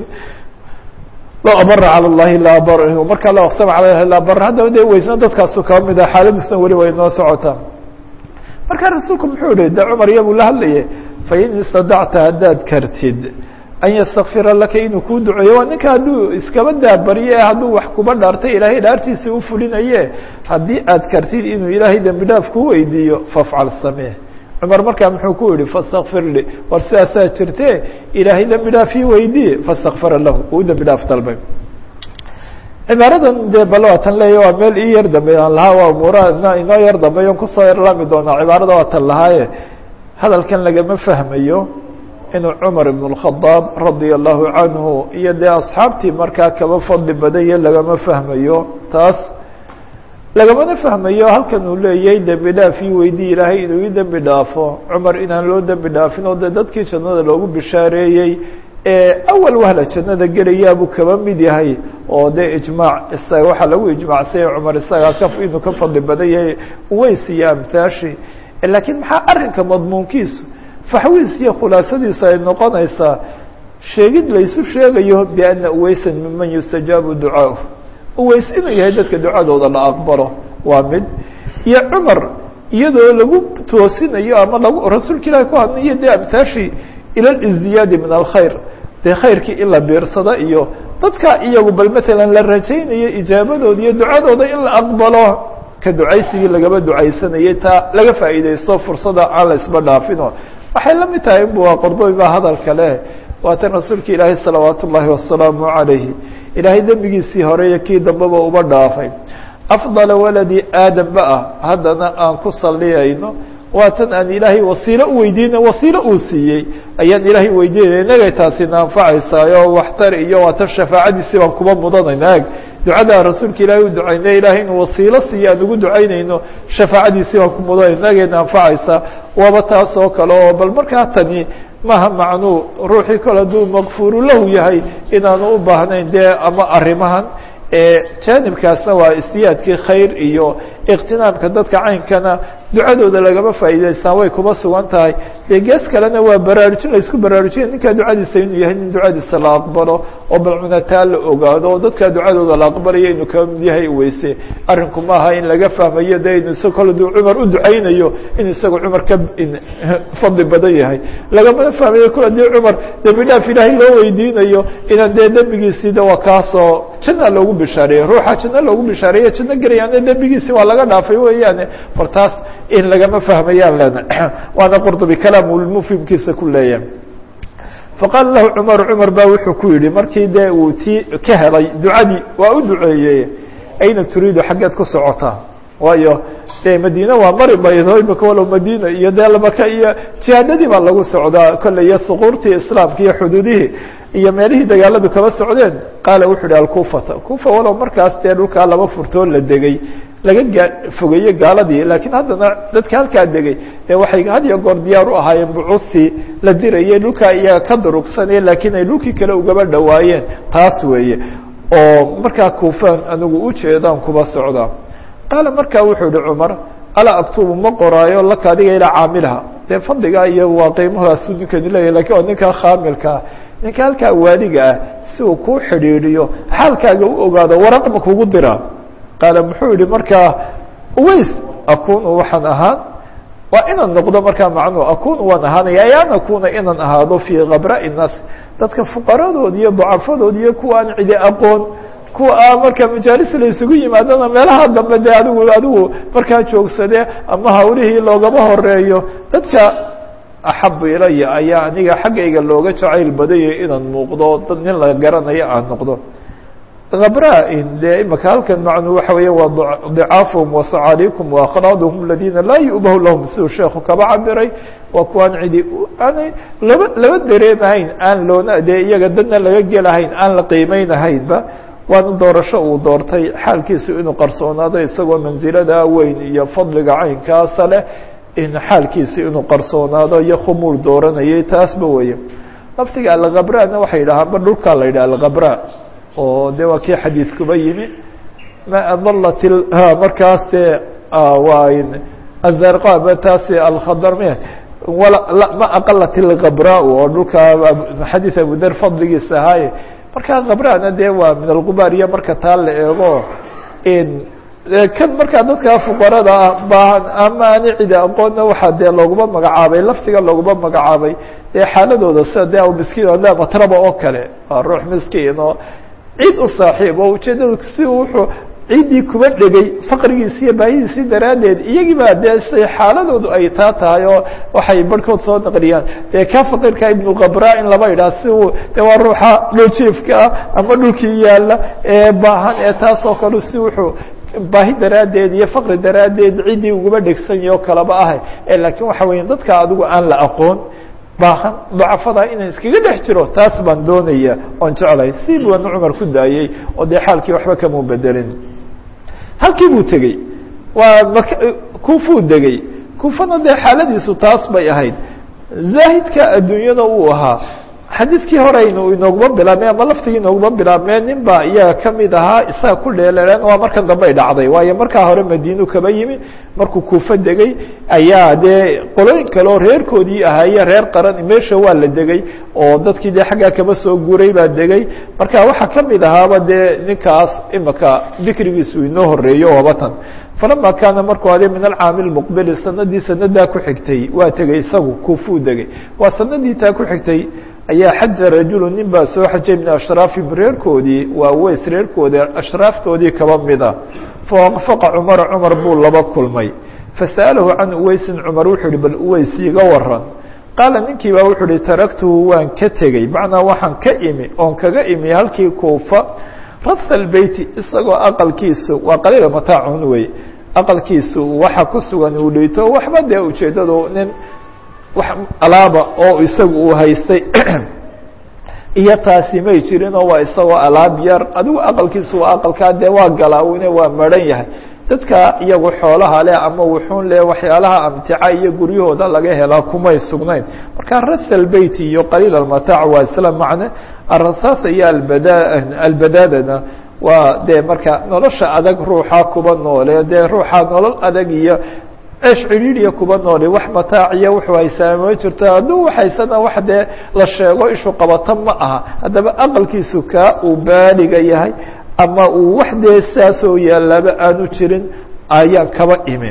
loo abara calى اllahi laa bar markaa loo aqsama cala lahi laa bar haddaba dee weysna dadkaasu kaba mid ah xaaladusna weli way noo socotaa marka rasuulku muxuu yihi de cumar iyabuu la hadlaye fain istadacta haddaad kartid an ystakfira laka inuu kuu duceeyo waa ninka hadduu iskaba daabarye hadduu wax kuba dhaartay ilaahay dhaartiisa u fulinaye haddii aad kartid inuu ilaahay dembi dhaaf ku weydiiyo fafcal samee cumar markaa muxuu ku yihi fastakfir li war sidaasaa jirte ilaahay dembi dhaaf ii weydiiye fastakfara lahu uu dembi dhaaf dalbay cibaaradan dee bal waa tan leeya waa meel ii yar dambeey aan lahaa waa umuuraha inoo yar dambeeyo kusoo yarlaami doonaa cibaarada waa tan lahaaye hadalkan lagama fahmayo inuu cumar ibn اkhadaab radia allahu canhu iyo dee asxaabtii markaa kaba fadli badanye lagama fahmayo taas lagamana fahmayo halkan uu leeyahay dembi dhaaf ii weydii ilaahay inuu ii dembi dhaafo cumar inaan loo dembi dhaafin oo dee dadkii jannada loogu bishaareeyey awal wahla jannada gelayaabuu kaba mid yahay oo dee ijmaac isaga waxaa lagu ijmaacsanya cumar isagaa ka inuu ka fadli badan yahay uweys iyo amtaashi laakiin maxaa arrinka madmuunkiisu faxwiis iyo khulaasadiisu ay noqonaysaa sheegid laysu sheegayo biana uweysan miman yustajaabu ducaahu uweys inuu yahay dadka ducadooda la aqbalo waa mid iyo cumar iyadoo lagu toosinayo ama lagu rasuulka ilahi ku hadlayo dee amtaashi ila lizdiyaadi min alkhayr dee khayrkii in la biirsado iyo dadka iyagu bal matalan la rajaynayo ijaabadooda iyo ducadooda in la aqbalo ka ducaysigii lagaba ducaysanayay taa laga faa'iidaysto fursada aan la isba dhaafino waxay la mid tahay bu qordoy baa hadalka leh waatan rasuulka ilaahay salawaat ullaahi wasalaamu calayhi ilaahay dembigiisii horeeyo kii dambeba uba dhaafay afdala waladi aadamba ah haddana aan ku salliyayno waatan aan ilaahay wasiilo u weydiina wasiilo uu siiyey ayaan ilaahay weydiinaya inagay taasina anfacaysaayo waxtar iyo waatan shafaacadiisii baan kuba mudanayna eg ducada rasuulka ilaahay u ducaynay ilahay inuu wasiilo siiyo aan ugu ducaynayno shafaacadiisii baan ku mudanay inagayna anfacaysaa waaba taas oo kale oo bal markaa tani maha macnuu ruuxii kale hadduu makfuuru lahu yahay inaanu u baahnayn dee ama arrimahan janibkaasna waa istiyaadkii khayr iyo iqtinaamka dadka caynkana ducadooda lagama faa'iidaystaan way kuma sugan tahay dee gees kalena waa baraarujin la isku baraarujinaya ninkaa ducadiisa inuu yahay nin ducadiisa la aqbalo oo balcunataa la ogaado oo dadkaa ducadooda la aqbalayo inuu kaba mid yahay weyse arrinku maaha in laga fahmayo de inu isag kole duu cumar u ducaynayo inuu isagu cumar ka fadli badan yahay lagamana fahmayo kole dii cumar dembi dhaaf ilaahay loo weydiinayo inaan dee dembigiisii de waa kaasoo janna loogu bishaareeyey ruuxa janno loogu bishaareeye janno gelayaana dembigiisi waa laga dhaafay weeyaane bal taas in lagama fahmayaan lena waana qurdubi kalaamulmufhimkiisa ku leeyahay faqaala lahu cumar cumar baa wuxuu ku yidhi markii dee uu tii ka helay ducadii waa u duceeyey ayna turiidu xaggeed ku socotaa waayo dee madiine waa mari baydo imika walow madiina iyo dee lamaka iyo jihaadadii baa lagu socdaa kolley iyo suquurtii islaamka iyo xuduudihii iyo meelihii dagaaladu kaba socdeen qaala wuxuu ihi alkufata kufa walow markaas dee dhulkaa laba furtoo la degay laga gaa fogeeye gaaladii laakiin haddana dadka halkaa degay dee waxay had iyo goor diyaar u ahaayeen bucuuthii la dirayay dhulkaa iyaga ka durugsanaya laakiin ay dhulkii kale ugaba dhowaayeen taas weeye oo markaa kuufaan anigu ujeedaan kuba socdaa qaala markaa wuxuu ihi cumar alaa aktubu ma qoraayo laka adiga ilaa caamilha dee fadligaa iyo waa qiimahaasu ninkani leeyahy lakin waa ninkaa khaamilkaa ninka halkaa waaliga ah si uu kuu xidhiidhiyo xaalkaaga u ogaado waraq ma kugu diraa qaala muxuu yihi markaa uweys akunu waxaan ahaan waa inaan noqdo markaa macnuu akunu waan ahaanaya ay an akuna inaan ahaado fii kabra'i الnaas dadka fuqaradood iyo dacafadood iyo kuwa aan cidi aqoon kuwa a marka majaalis la isugu yimaadona meelaha dambe de adigu adigu markaa joogsade ama hawlihii loogama horeeyo dadka axabu ilaya ayaa aniga xaggayga looga jacayl badaya inaan muuqdo dad nin la garanayo aan noqdo kabra-in dee imaka halkan macnuu waxa weeye waa dicaafuhum wasacaaliikum waakhlaaduhum aladina laa yu'bahu lahum siduu sheekhu kaba cabiray waa kuwaan cidi aanay laba laba dareemahayn aan loona dee iyaga dadna laga gelahayn aan la qiimeynahaynba waana doorasho uu doortay xaalkiisu inuu qarsoonaado isagoo mansilada weyn iyo fadliga caynkaasa leh in xaalkiisi inuu qarsoonaado iyo khumuur dooranayay taasba weeye laftiga alkhabrana waxay yidhahaan ba dhulkaa la yidhaha alkhabra oo de waa kii xadiidkuba yimi ma adalat markaas dee waa azarqa taasi alkhadar m ma aqalat ilkhabra oo dhulka xadiid abuder fadligiisa ahaaye marka khabrana dee waa min alqubaar iyo marka taa la eego kan markaa dadka fuqarada ah baahan ama ani cidi aqoonna waxaa dee looguma magacaabay laftiga looguma magacaabay dee xaaladooda sida de miskiin o le matraba oo kale waa ruux miskiin oo cid u saaxiib oo ujeedada si wuxuu ciddii kuba dhegay faqrigiisi iyo baahidiisii daraaddeed iyagii baa dee si xaaladoodu ay taa tahay oo waxay barhkood soo naqliyaan dee ka faqirka ibnu kabra in laba yidhaha si uu de waa ruuxa dhuljiifka ah ama dhulkii yaalla ee baahan ee taas oo kale si wuxuu baahi daraaddeed iyo faqri daraaddeed ciddii ugaba dhegsanyahy oo kaleba ah laakiin waxa weya dadka adigu aan la aqoon baahan dacafada inaan iskaga dhex jiro taas baan doonaya oon jeclahay si buana cumar ku daayey oo dee xaalkii waxba kama bedelin halkii buu tegey waa mak kufuu degey kufana dee xaaladiisu taas bay ahayd zaahidka adduunyada uu ahaa xadiidkii hore aynu inooguma bilaabmeen ama laftigii inooguma bilaabmeen nin baa iyaga kamid ahaa isaga ku dheelereen waa markan dambe ay dhacday waayo markaa hore madiinu kaba yimi markuu kuufa degay ayaa dee qolooyin kale oo reerkoodii ahaaye reer qaran meesha waa la degay oo dadkii dee xaggaa kaba soo guuray baa degay marka waxaa kamid ahaaba dee ninkaas imika dikrigiisu inoo horeeyo wabatan falama kaana markuu ade min alcaami lmuqbili sanadii sanadaa ku xigtay waa tegey isagu kuufuu degay waa sanadii taa ku xigtay ayaa xaja rajulu nin baa soo xajay min ashraafihim reerkoodii waa weys reerkoodii ashraaftoodii kaba mida fawaqfaqa cumara cumar buu laba kulmay fasa'alahu can uweysin cumar wuxuu ihi bal uweys iga waran qaala ninkii baa wuxuu ihi taraktuhu waan ka tegey macnaa waxaan ka imi oon kaga imi halkii kuufa ratha lbeyti isagoo aqalkiisu waa qaliila mataacun wey aqalkiisu waxa ku sugan uu dhito waxba dee ujeeddadu nin wax alaaba oo isagu uu haystay iyo taasi may jirin oo waa isagoo alaab yar adigu aqalkiisu waa aqalkaa dee waa galaa-une waa maran yahay dadka iyagu xoolaha leh ama wuxuun leh waxyaalaha amtica iyo guryahooda laga helaa kumay sugnayn marka rasal beyt iyo qaliil almataac waa isla macne arasaasa iyo albada albadaadana waa dee marka nolosha adag ruuxa kuba noole dee ruuxa nolol adag iyo ceesh cidhiidhiya kuba noole wax mataaciya wuxuu haysaa ma jirto hadduu haysana wax dee la sheego ishu qabato ma aha haddaba aqalkiisu kaa uu baaliga yahay ama uu wax dee saasoo yaalaaba aanu jirin ayaan kaba imi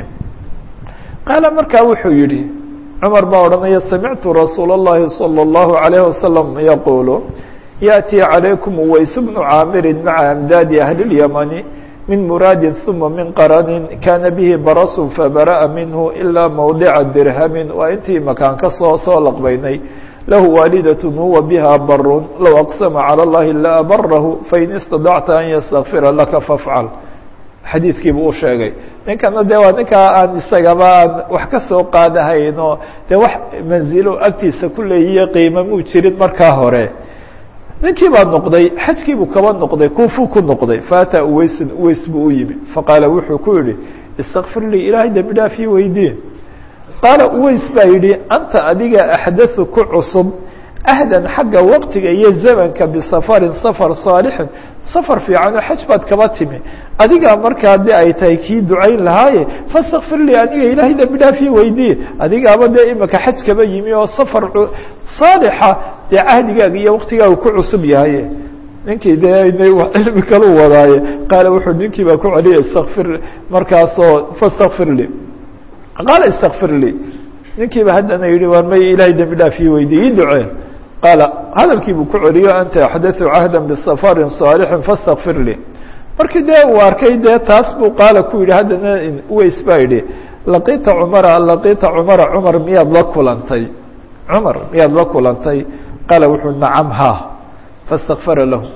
qaala markaa wuxuu yihi cumar baa odhanaya samictu rasuul الlahi salى الlahu عalayه wasalam yaquulu yaأtii عalaykum uways bnu caamirin maca amdaadi ahli اlyamani min muraadi ثuma min qaranin kana bihi barasu fabara'a minhu ilaa mawdica dirhamin waa intii makaan ka soo soo laqbaynay lahu waalidaة huwa biha barun low aqsama calى اllahi la abarahu fain istadacta an ystakfira laka fafcal xadiidkii buu u sheegay ninkana de waa ninkaa aan isagaba aan wax ka soo qaadahayn oo dee wax manzilo agtiisa ku leeyiyo qiima muu jirin markaa hore ninkii baa noqday xajkiibuu kaba noqday kuufuu ku noqday faata uweysin uweys buu u yimi faqaala wuxuu ku yihi istakfir lii ilaahay dembi dhaafii weydiin qaala uweys baa yidhi anta adiga axdathu ku cusub ahdan xagga waqtiga iyo zamanka bisafarin safar saalixin safar fiican oo xaj baad kaba timi adigaa markaa de ay tahay kii ducayn lahaaye fastakfir lii aniga ilaahay dembi dhaafii weydiye adigaaba dee imika xaj kaba yimi oo safar saalixa dee cahdigaaga iyo waqtigaaga ku cusub yahay ninkii dee cilmi kalu wadaaye qaala wuxuu ninkii baa ku celiyay istakfir markaasoo fastakfir lii qaala istakfir lii ninkiiba haddana yihi war may ilaahay dembi dhaafii weydiye ii ducee qaala hadalkii buu ku celiyo anta axdatثu cahda bisafarin صaalixin fastakfir lii markii dee uu arkay dee taas buu qaala ku yihi haddana uweys baa yidhi laqiita cumara laqiita cumara cumar miyaad la kulantay cumar miyaad la kulantay qaala wuxuu nacam ha fastakfara lahu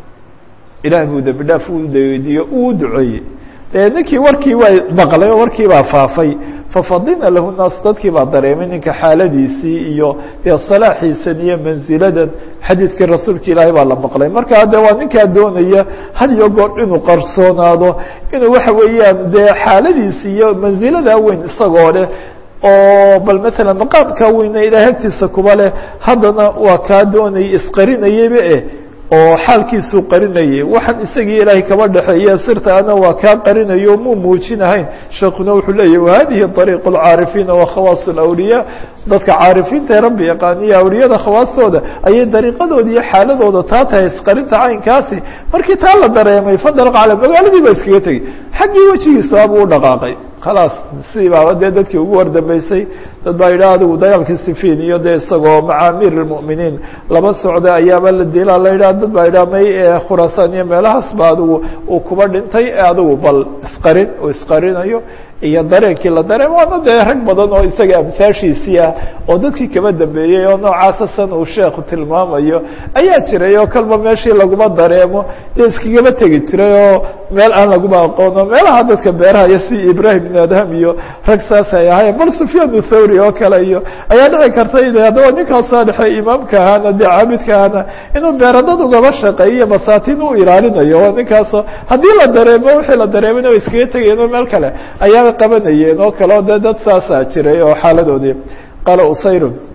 ilaah buu dembi dhaaf u weydiiyo uu duceeyey dee ninkii warkii waa maqlay oo warkii baa faafay fafadina lahu naas dadkii baa dareemay ninka xaaladiisii iyo dee salaaxiisan iyo manziladan xadiidkii rasuulka ilaahay baa la maqlay markaa de waa ninkaa doonaya had iyo goor inuu qarsoonaado inuu waxa weeyaan dee xaaladiisi iyo manziladaa weyn isagoo leh oo bal maala maqaamkaa weyne ilahay agtiisa kuba leh haddana waa kaa doonayay isqarinayaba eh oo xaalkiisuu qarinayay waxaan isagii ilaahay kaba dhexeeya sirta ana waa kaa qarinayo muu muujinahayn sheekuna wuxuu leeyahy wahadihi ariiq اlcaarifiina wa khawaas اlawliyaa dadka caarifiinta ee rabbi yaqaaniya awliyada khawaastooda ayay dariiqadooda iyo xaaladooda taa tahay isqarinta caynkaasi markii taa la dareemay fadalq cala magaaladii baa iskaga tegey xaggii wejigiisa abuu u dhaqaaqay khalaas sidii baaba dee dadkii ugu wardambeysay dad baa yidhaha adigu dagaalkii sifiin iyo dee isagoo maca amiir اlmu'miniin laba socda ayaaba la dilaa la yidhaha dad baa yidhaha may khuraasaan iyo meelahaas ba adigu uu kuba dhintay adigu bal isqarin uu isqarinayo iyo dareenkii la dareen waana dee rag badan oo isaga amsaashiisii ah oo dadkii kaba dambeeyey oo noocaasa san uu sheekhu tilmaamayo ayaa jiray oo kalba meeshii laguma dareemo dee iskagaba tegi jiray oo meel aan laguma aqoono meelaha dadka beerahaya si ibrahim ibn adham iyo rag saas ay ahayen bal sufyaan thawri oo kale iyo ayaa dhici karta in haddaba ninkaa saalixe imaamka ahaana dee caabidka ahaana inuu beeradad ugaba shaqeeyo masaatiin u ilaalinayo oo ninkaasoo haddii la dareemo wixii la dareemana way iskaga tegayeen oo meel kale ayaa qabanayeen oo kale o de dad saasaa jiray oo xaaladoodii qaala usayrun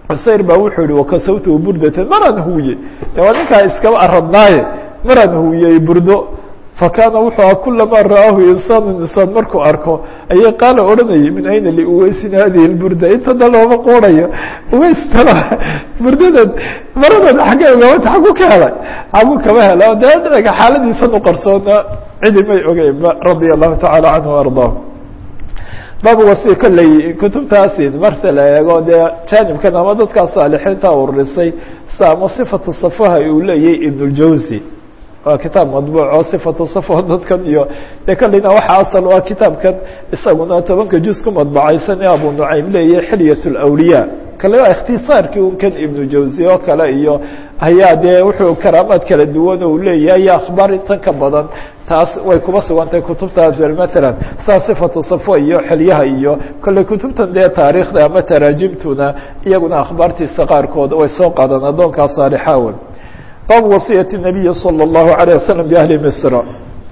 cusayr baa wuxuu yihi wakasawtu burdatan maraan huwiye waa ninkaa iskaba aradnaaye maraan huwiyey burdo fakaana wuxuu aha kulamaa ra'aahu insaanu insaan markuu arko ayay qaala odhanayay min ayna liuweysin hadihi lburda intada looma qoodayo uweystala burdadan maradan xaggee gabata xagu ka helay xagu kama hela dee dhinaga xaaladiisan u qarsoona cidi may ogeynba radia allahu tacaala canhu ardaahu baabu wasi kolley kutubtaasi marta la eego dee jaanibkan ama dadkaa saalixiinta ururisay sa ama sifatu safaha uu leeyahay ibn اljawzi waa kitaab madbuuc oo sifatu safo dadkan iyo dee kolleyna waxa asal waa kitaabkan isaguna tobanka juz ku madbacaysan ee abu nucaym leeyahay xilyat اlawliya kale waa ikhtisaarkii un kan ibnu jawzi oo kale iyo ayaa dee wuxuu karaamaad kala duwan uu leeyahay iyo akhbaar intan ka badan taas way kuba sugantahay kutubtaas matalan saa sifatu safo iyo xilyaha iyo kolley kutubtan dee taariikhda ama taraajimtuna iyaguna akhbaartiisa qaarkood way soo qaadaan addoonkaa saalixaawan baabu wasiyati nabiyi salى اllahu عalيه wasalam biahli misra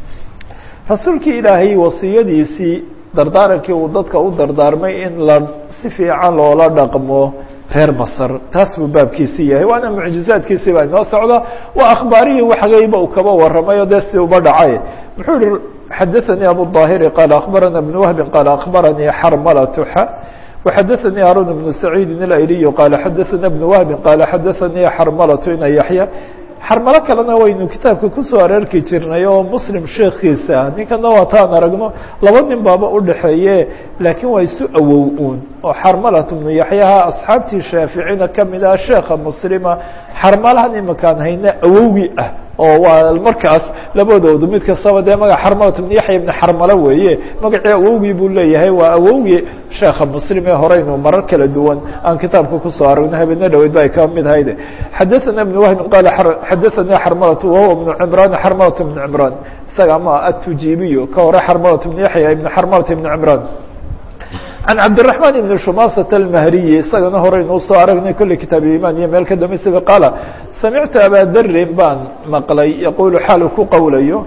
rasuulkii ilaahay wasiyadiisii dardaarankii uu dadka u dardaarmay in la si fiican loola dhaqmo reer masr taas buu baabkiisi yahay waana mucjizaadkiisii baa inoo socda waa akhbaarihii waxgayba uu kaba waramayo dee si uba dhacay muxuu yihi xadaثanii abu ظaahiri qaala akhbarana بn wahbi qaala akhbaranii xarmalatuxa وxadaثanii haarun بn saciidi اlayliyu qaala xadaثana بn wahbi qaala xadaثanii xarmalatu ina yaxya xarmalo kalena waynu kitaabka kusoo areerki jirnay oo muslim sheekiisa ninkana waataan aragno laba nin baaba udhaxeeye laakiin waa isu awow uun oo xarmalat bnu yaxyaha asxaabtii shaaficina kamid ah sheekha muslima xarmalahan imakaan hayna awowgii ah oo waa markaas labadoodu mid kastaba dee maga xarmalat bnu yaxya ibn xarmalo weeye magacii awowgii buu leeyahay waa awowgii sheekha muslim ee horeynu marar kala duwan aan kitaabka kusoo aragno habeena dhaweyd ba ay ka mid ahayde xadaثana ibn wahbin qaala xadaثanii xarmalatu wahuwa bnu cimraan xarmalat bn cimraan isaga ama atujibiyo ka hore xarmalat bn yaxya ibn xarmalat ibn cimraan can cabdiلرaحman ibn shumasat almahriyi isagana horeynu usoo aragnay kolley kitaab iman iyo meel ka dambeysaba qaala samictu abadarin baan maqlay yaqulu xaalu ku qowlayo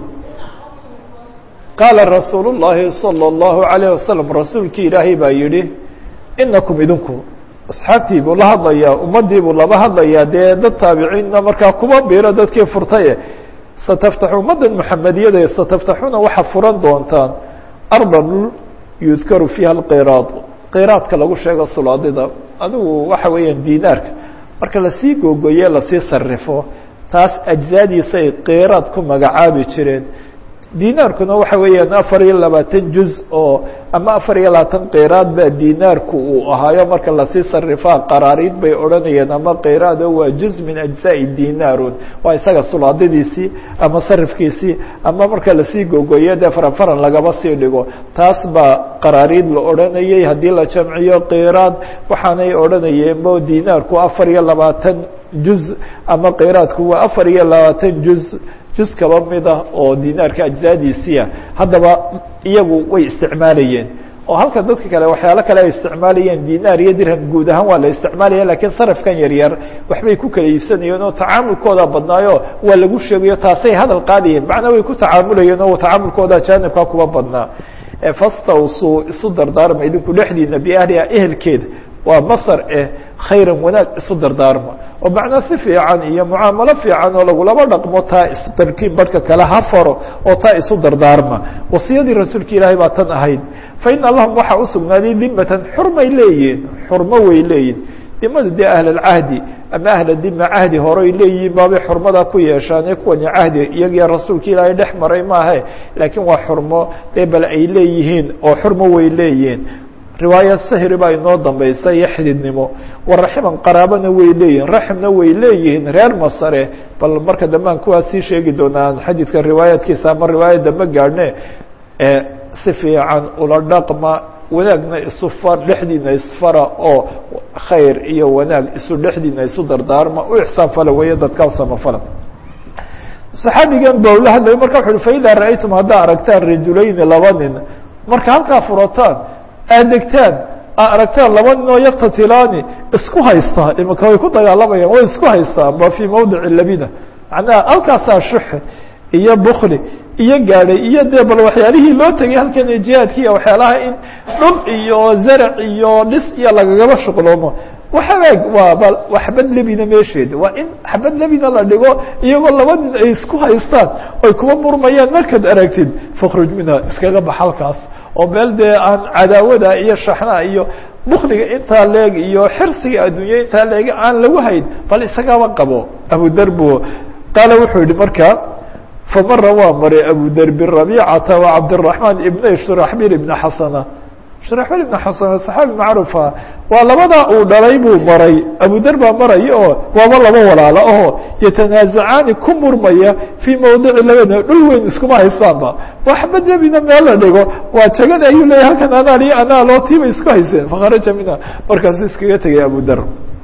qaala rasuul الlahi salى الlahu عalيه wasalam rasuulkii ilaahay baa yihi inakum idinku asxaabtii buu la hadlayaa ummadii buu laba hadlayaa dee dad taabiciinna markaa kuma biro dadkii furtaye sataftaxu ummaddan muxamediyada sataftaxuna waxaa furan doontaan ardan yudkaru fiiha alqiraad qiraadka lagu sheego sulaadida adigu waxa weeyaan dinaarka marka lasii googoye lasii sarifo taas ajzaadiisay qiraad ku magacaabi jireen dinaarkuna waxa weeyaan afar iyo labaatan juz oo ama afar iyo labaatan qiraad baa dinaarku uu ahaayo marka lasii sarifaa qaraariid bay odhanayeen ama qiraad oo waa juz min ajzaai dinaarun waa isaga sulaadadiisii ama sarifkiisii ama marka lasii gogoyo dee faran faran lagaba sii dhigo taas baa qaraariid la odhanayay haddii la jamciyo qiraad waxaanay odhanayeenbo dinaarku afar iyo labaatan juz ama qiraadku waa afar iyo labaatan juz juz kaba mid ah oo dinaarka ajzaadiisiia haddaba iyagu way isticmaalayeen oo halka dadka kale waxyaalo kale ay isticmaalayeen dinaar iyo dirham guud ahaan waa la isticmaalaya lakiin sarafkan yar yar waxbay ku kala iibsanayeen oo tacaamulkooda badnaayo waa lagu sheegayo taasay hadal qaadayeen macnaa way ku tacaamulayeen oo tacaamulkooda jaanibkaa kuba badnaa fastawsuu isu dardaarma idinku dhexdiina biahliha ehelkeeda waa masar eh khayran wanaag isu dardaarma oo macnaa si fiican iyo mucaamalo fiican oo lagulaba dhaqmo taa isbarkin barhka kale ha faro oo taa isu dardaarma wasiyadii rasuulka ilaahay baa tan ahayd fa ina lahum waxaa usugnaaday dimatan xurmay leeyihin xurmo way leeyihin dimada dee ahlalcahdi ama ahla dima cahdi horey leeyihiin baabay xurmada ku yeeshaane kuwani cahdi iyagiyo rasuulka ilaahay dhex maray maahe laakiin waa xurmo dee bal ay leeyihiin oo xurmo way leeyihiin riwaaya sahri baa inoo dambaysa iyo xididnimo waraximan qaraabana way leeyihin raximna way leeyihiin reer masare bal marka dambe aan kuwaas sii sheegi doonaa xadiidka riwaayaadkiisa ama riwaayad dambe gaadhne si fiican ula dhaqma wanaagna isu far dhexdiina isfara oo khayr iyo wanaag isu dhexdiina isu dardaarma u ixsaan fala weeye dadkaa samafala saxaabigan ba ula hadlayo marka wuxu uhi faidaa ra'aytum haddaa aragtaan rajulayni laba nin marka halkaa furataan aad degtaan aa aragtaan laba nin oo yaktatilaani isku haystaa imika way ku dagaalamayaan way isku haystaa ba fii mawdici labina macnaha halkaasaa shuxe iyo bukli iyo gaadhay iyo dee bal waxyaalihii loo tegay halkan jihaadkiiya waxyaalaha in dhul iyo zarac iyo dhis iyo lagagaba shuqloomo waxaag waaba waa xabad lebina meesheeda waa in xabad lebina la dhigo iyagoo laba nin ay isku haystaan oy kuwa murmayaan markaad aragtid fakhruj minha iskaga bax halkaas oo meel dee aan cadaawada iyo shaxnaha iyo bukliga intaa leeg iyo xirsiga adduunya intaa leeg aan lagu hayn bal isagaba qabo abudar bu qaala wuxuu yihi marka famara waa maray abudar birabicata wa cabdiraحmaan ibna shuraxbil ibna xasana shuraxbil ibna xasana saxaabi macrufa waa labadaa uu dhalay buu maray abudar baa maraya oo waaba laba walaalo oo yatanaazacaani ku murmaya fii mawdici labada dhul weyn iskuma haystaanba waa xabad debina meel la dhigo waa jagada ayuu leeyahy halkan anaa iyo anaa loo tiibay isku hayseen fakharaja minha markaasuu iskaga tegay abudar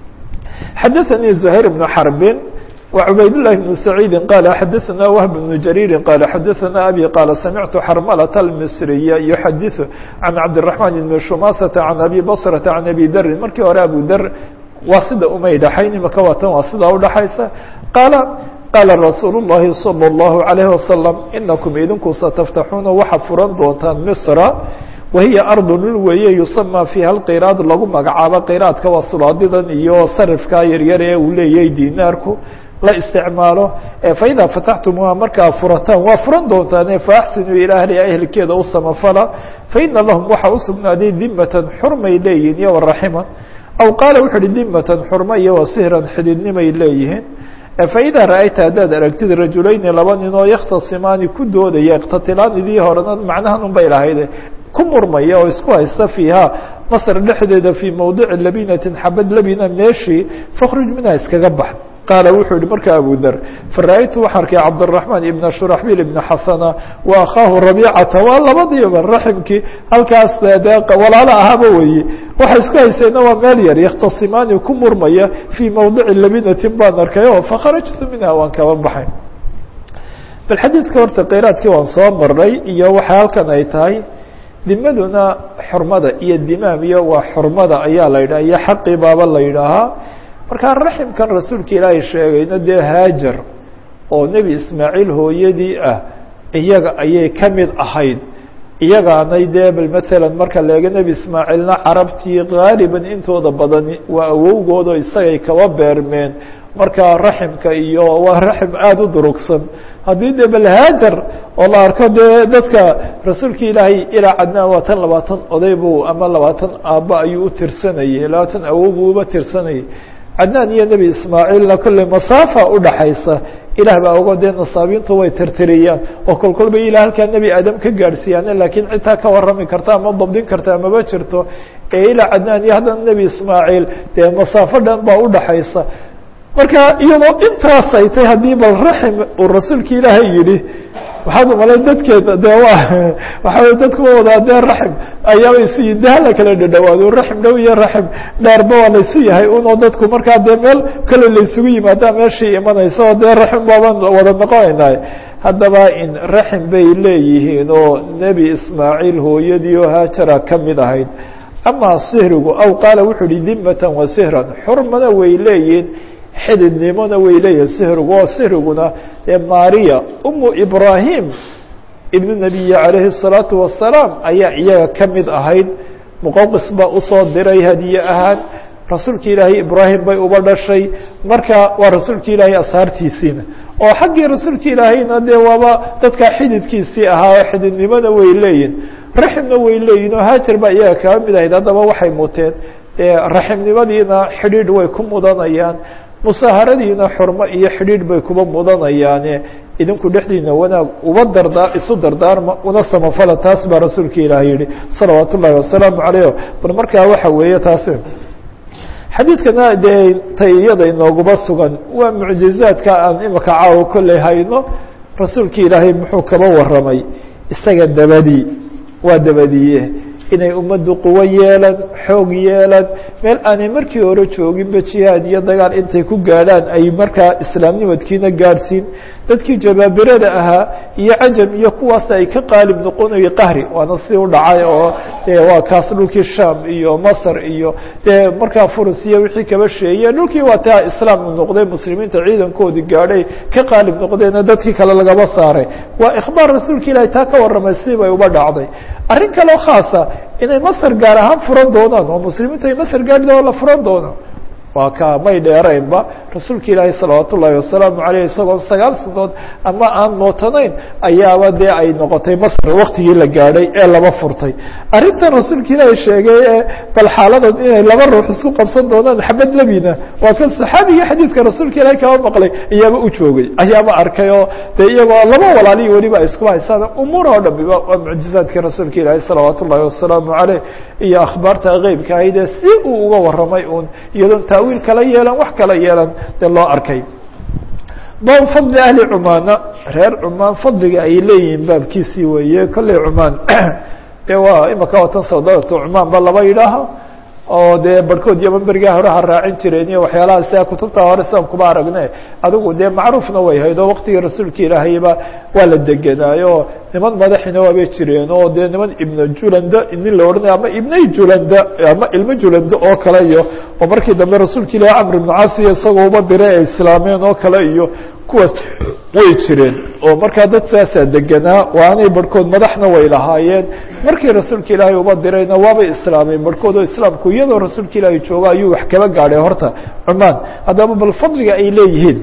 xadaثanii زuhayr bnu xarbin وعbayd للh بن سعيid qال xadثna وهب بن جرير qال xadثna أbي qال سمعت xرملة المصرية يحadiث عن cabدالرحمن بن شماسة عن أbي بصرة عن أbي dri markii hore abu dr waa sida umay dhaxayn imaka waa tan waa sidaa udhaxaysa qaaل qاala رasuuل اللhi صلى الله عليه وسلم inaكم idinku satftaxuuna waxa furan doontaan مصر wahiya ardu dhul weeye yusamى fiiha اlqiraad lagu magacaabo qiraadka waa sulaadidan iyo sarifka yaryar ee uu leeyahay dinaarku la isticmaalo faإida fataxtumuuha markaa furataan waa furan doontaan faaxsinuu ilى ahliha ehelkeeda u samafala faina lahum waxaa usugnaaday dimatan xurmay leeyihin iyo waraxima aw qaala wuxu uhi dimatan xurma iyo wasihran xididnimay leeyihiin faإida ra'ayta haddaad aragtid rajulayni laba nin oo yakhtasimaani ku doodaya iktatilaan idii horena macnahan un bay lahayde ku murmaya oo isku haysta fiiha masr dhexdeeda fii mawdici labinatin xabad labina meeshii fakhruj minha iskaga bax qaala wuxuu yihi marka abu der fara-aytu waxaa arkay cabdالرaحmaan ibna shuraxbil ibna xasana wa akhaahu rabicata waa labadiiba raximkii halkaas de walaalo ahaaba weye waxay isku hayseenna waa meel yar yakhtasimaani ku murmaya fii mawdici labinatin baan arkay o fakharajtu minha waan kaba baxay bal xadiidka horta qiraadkii waan soo maray iyo waxa halkan ay tahay dimaduna xurmada iyo dimaam iyo waa xurmada ayaa la yidhaha iyo xaqii baaba la yidhaahaa markaa raximkan rasuulka ilaahay sheegayna dee haajar oo nebi ismaaciil hooyadii ah iyaga ayay ka mid ahayd iyagaanay dee bal matalan marka leega nebi ismaaciilna carabtii gaaliban intooda badani waa awowgoodo isagay kaba beermeen marka raximka iyo waa raxim aada u durugsan haddii dee bal haajar oo la arko dee dadka rasuulka ilaahay ilaa cadnaan waa tan labaatan oday buu ama labaatan aabba ayuu u tirsanayay labaatan awow buu uba tirsanayay cadnaan iyo nebi ismaaciilna kolley masaafa udhaxaysa ilaah baa ogo dee nasaabiintu way tirtiriyaan oo kol kolba ilah halkaa nebi aadam ka gaadhsiiyaan laakiin citaa ka warrami karta ama dabdin karta amaba jirto ee ilaa cadnaan iyo haddana nebi ismaaciil dee masaafo dhan baa udhaxaysa marka iyadoo intaas ay tay haddii bal raxim uu rasuulka ilaahay yidhi waxaad umalay dadkeeda de wa waxa wey dadku wadaa dee raxim ayaaba isu yihin de hala kala dhadhawaado raxim dhow iyo raxim dheerba waa laysu yahay unoo dadku markaa dee meel kale laysugu yimaadaa meeshii imanaysa oo dee raxim baabaan wada noqonaynay haddaba in raxim bay leeyihiin oo nebi ismaaciil hooyadii oo haajara ka mid ahayd amaa sihrigu aw qaala wuxuu uhi dimatan wa sihran xurmana way leeyihiin xididnimona way leeyihin sihrigu oo sihriguna ee maariya umu ibrahim ibnu nabiyi calayhi الsalaatu wasalaam ayaa iyaga ka mid ahayd muqawqis baa usoo diray hadiye ahaan rasuulka ilaahay ibraahim bay uba dhashay marka waa rasuulka ilaahay ashaartiisiina oo xaggii rasuulka ilaahayna dee waaba dadkaa xididkiisii ahaa oo xididnimona way leeyihin raximna way leeyihin oo haajar baa iyaga kaba mid ahayd haddaba waxay muteen raximnimadiina xidhiidh way ku mudanayaan musaaharadiina xurmo iyo xidhiidh bay kuba mudanayaane idinku dhexdiina wanaag uba dardaa isu dardaarma una samafala taas baa rasuulka ilaah yihi salawaat ullahi wasalaamu calayh bal markaa waxa weeye taasi xadiidkana dee tay iyada inooguba sugan waa mucjizaadka aan imika caawo kolley hayno rasuulka ilaahay muxuu kaba waramay isaga dabadii waa dabadiye inay ummaddu quwo yeelan xoog yeelan meel aanay markii hore jooginba jihaad iyo dagaal intay ku gaadhaan ay markaa islaamnimadkiina gaadhsiin dadkii jabaabirada ahaa iyo cajam iyo kuwaasna ay ka qaalib noqonayo qahri waana si u dhacay oo waa kaas dhulkii sham iyo masr iyo dee markaa furus iyo wixii kaba sheeye dhulkii waa taa islaam noqday muslimiinta ciidankoodii gaadhay ka qaalib noqdeena dadkii kale lagaba saaray waa ikhbaar rasuulka ilaahi taa ka warramay si bay uba dhacday arrin kaleo khaasa inay masr gaar ahaan furan doonaan oo muslimiinta ay masr gaadhi oo la furan doono waa ka may dheeraynba rasuulka ilaahi salawaat ullaahi wasalaamu aleyh isagoo sagaal sanood ama aan mootanayn ayaaba dee ay noqotay masr waktigii la gaadhay ee laba furtay arrintan rasuulka ilaahi sheegay ee bal xaaladan inay laba ruux isku qabsan doonaan xabad lebina waa kan saxaabigii xadiidka rasuulka ilaahi kaba maqlay ayaaba u joogay ayaaba arkay oo dee iyagoo laba walaalihi weliba ay iskuba haysaan umuur oo dhamiba waa mucjizaadkii rasuulka ilaahi salawaat ullaahi wasalaamu aleyh iyo akhbaarta keybka ahaydee si uu uga waramay un iyadoon taawiil kala yeelan wax kala yeelan dee loo arkay bab fadli ahli cumaana reer cumaan fadliga ay leeyihiin baabkiisii weeye kolley cumaan de waa imaka watan sawdadatu cumaan ba laba yidhaaha oo dee barhkood iyo berigaa hore ha raacin jireen iyo waxyaalaha sia kutubta hore sidan kuba aragne adigu dee macruufna way hayd oo waktigii rasuulka ilaahayba waa la degenaayo niman madaxina waabay jireen oo dee niman ibna julanda nin la odhanayo ama ibnay julanda ama ilmo julanda oo kale iyo oo markii dambe rasuulka ilahi camr ibnu caasiyo isagoo uba diray ay islaameen oo kale iyo kuwaas way jireen oo markaa dad saasaa degenaa waanay barhkood madaxna way lahaayeen markii rasuulka ilaahay uba dirayna waabay islaameen barhkood oo islaamku iyadoo rasuulka ilaahay jooga ayuu wax kaba gaadhay horta cumaan haddaba bal fadliga ay leeyihiin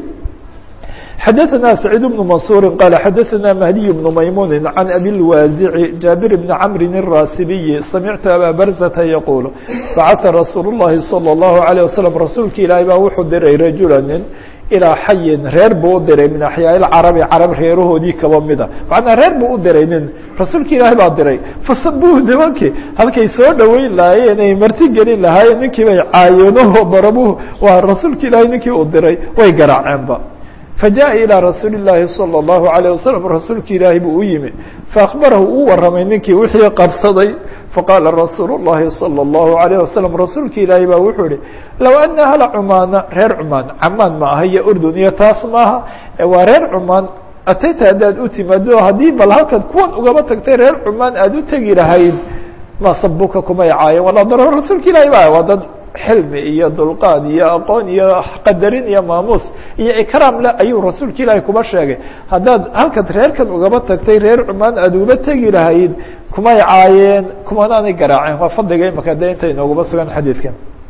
xadaثna سacيid بن maنصuuri qال xadaثna mahdiي بن maymuni عan abi الwaaزici jaabir بn cmri الrasibiyi samictu abا barzةa yquل bacثa rasuul الlahi salى الlahu عalيه waslم rasuulka ilaahay baa wuxuu diray rajula nin ilaa xayin reer buu u diray min axyaa carabi carab reerahoodii kaba mida macnaa reer buu u diray nin rasuulka ilaahay baa diray fasabuhu nimankii halkay soo dhoweyn lahaayeen ay marti gelin lahaayeen ninkii bay caayeenoo darabuhu waa rasuulka ilaahay ninkii uu diray way garaaceenba fajaءa ilىa rasuuli الlaahi salى الlahu عalيه waslm rasuulka ilaahi buu u yimi faakbarahu uu waramay ninkii wixii qabsaday faqaala rasuul الlahi salى الlahu عalيه waslm rasuulka ilaahi baa wuxuu ihi low ana ahla cumaana reer cumaan camaan ma aha iyo urdun iyo taas maaha waa reer cumaan atayta haddaad u timaado haddii bal halkaad kuwan ugaba tagtay reer cumaan aad u tegi lahayd ma sabuka kumay caayen walaa daro rasuulka ilahi ba waa dad xilmi iyo dulqaad iyo aqoon iyo qadarin iyo maamuus iyo ikraam le ayuu rasuulka ilaahay kuba sheegay haddaad halkaad reerkan ugaba tagtay reer cumaan aad uba tegi lahayd kumay caayeen kumanaanay garaaceen waa fadliga imaka de inta inoogaba sugan xadiidkan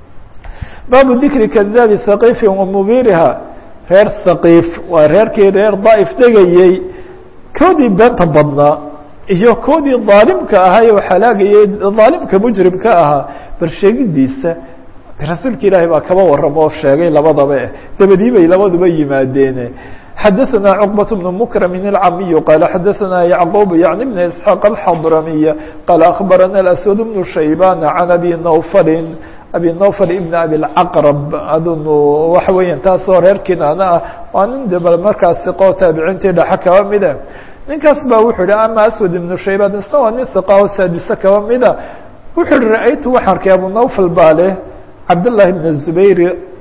baabu dikri kadaabi saqiifin wa mubiriha reer saqiif waa reerkii reer daa'if degayey koodii beenta badnaa iyo koodii daalimka ahaa ee halaagayey daalimka mujrimka ahaa bal sheegidiisa rasuulka ilaahay baa kaba waramo oo sheegay labadaba eh dabadii bay labaduba yimaadeen xadaثna cqbaة بن mkrm الcamiy qal xadaثna yعqub yعni بn isحاaq الxadramiy qal aخbarana الأswad بن shayban عan abi nawfali abi nawfal ibn abi اcaqrab adunu waxa weeya taasoo reer kinaana ah waa nin de bal markaas siqoo taabiciintii dhaxa kaba mida ninkaas ba wuxuu yihi ama aswad ibnu shayban isna waa nin siqa oo saadise kaba mida wuxuu yihi ra-aytu waxaan arkay abu nawfal baa leh cabdالlahi bn الzubayr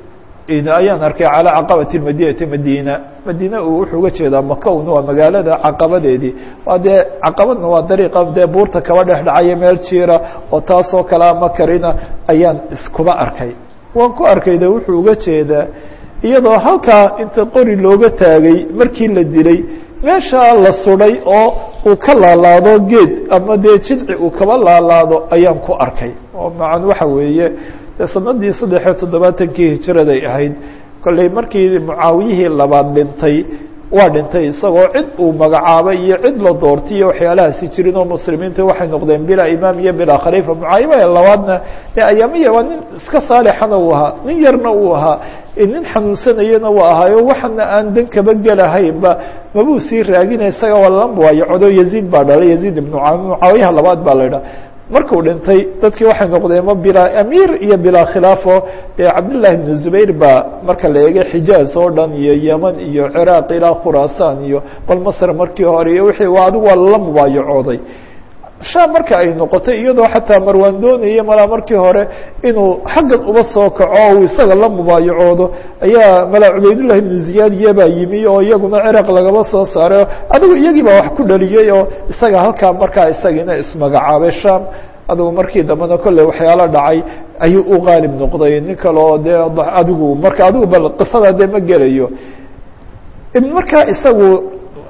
ayaan arkay calى caqabati madinati madina madina uu wuxuu uga jeedaa makawn waa magaalada caqabadeedii waa dee caqabadna waa dariiqa dee buurta kaba dhex dhacaya meel jiira oo taasoo kale ama karina ayaan iskuba arkay waan ku arkay de wuxuu uga jeedaa iyadoo halkaa inta qori looga taagay markii la dilay meeshaa la suday oo uu ka laalaado geed ama dee jidci uu kaba laalaado ayaan ku arkay oo macan waxa weeye de sanadii saddexiyo toddobaatankii hijiraday ahayd kolley markii mucaawiyihii labaad dhintay waa dhintay isagoo cid uu magacaabay iyo cid la doortay iyo waxyaalahaasi jirin oo muslimiinta waxay noqdeen bilaa imaam iyo bilaa khaliifa mucaayiba labaadna de ayaamiya waa nin iska saalixana uu ahaa nin yarna uu ahaa nin xanuunsanayana waa ahaayo waxana aan dan kaba gelahaynba mabuu sii raagina isaga walambuayo codo yaziid baa dhalay yaziid ibnu mucaawiyaha labaad baa la idhaha markuu dhintay dadkii waxay noqdeen ma bilaa amiir iyo bilaa khilaafo dee cabdillahi bn zubayr baa marka la eegay xijaaz oo dhan iyo yeman iyo ciraaq ilaa khuraasaan iyo bal masr markii hore iyo wixii waa adigu waa lala mubaayacooday sham marka ay noqotay iyadoo xataa marwaan doonaya malaa markii hore inuu xaggan uba soo kaco uu isaga la mubaayacoodo ayaa malaa cubaydullahi ibnu ziyaad iyabaa yimi oo iyaguna ciraaq lagaba soo saaray adigu iyagii baa wax ku dhaliyey oo isaga halkaa markaa isagiina ismagacaabay sham adigu markii dambena kolley waxyaalo dhacay ayuu u qaalib noqday nin kale oo dee adigu marka adigu bal qisada dee ma gelayo markaa isagu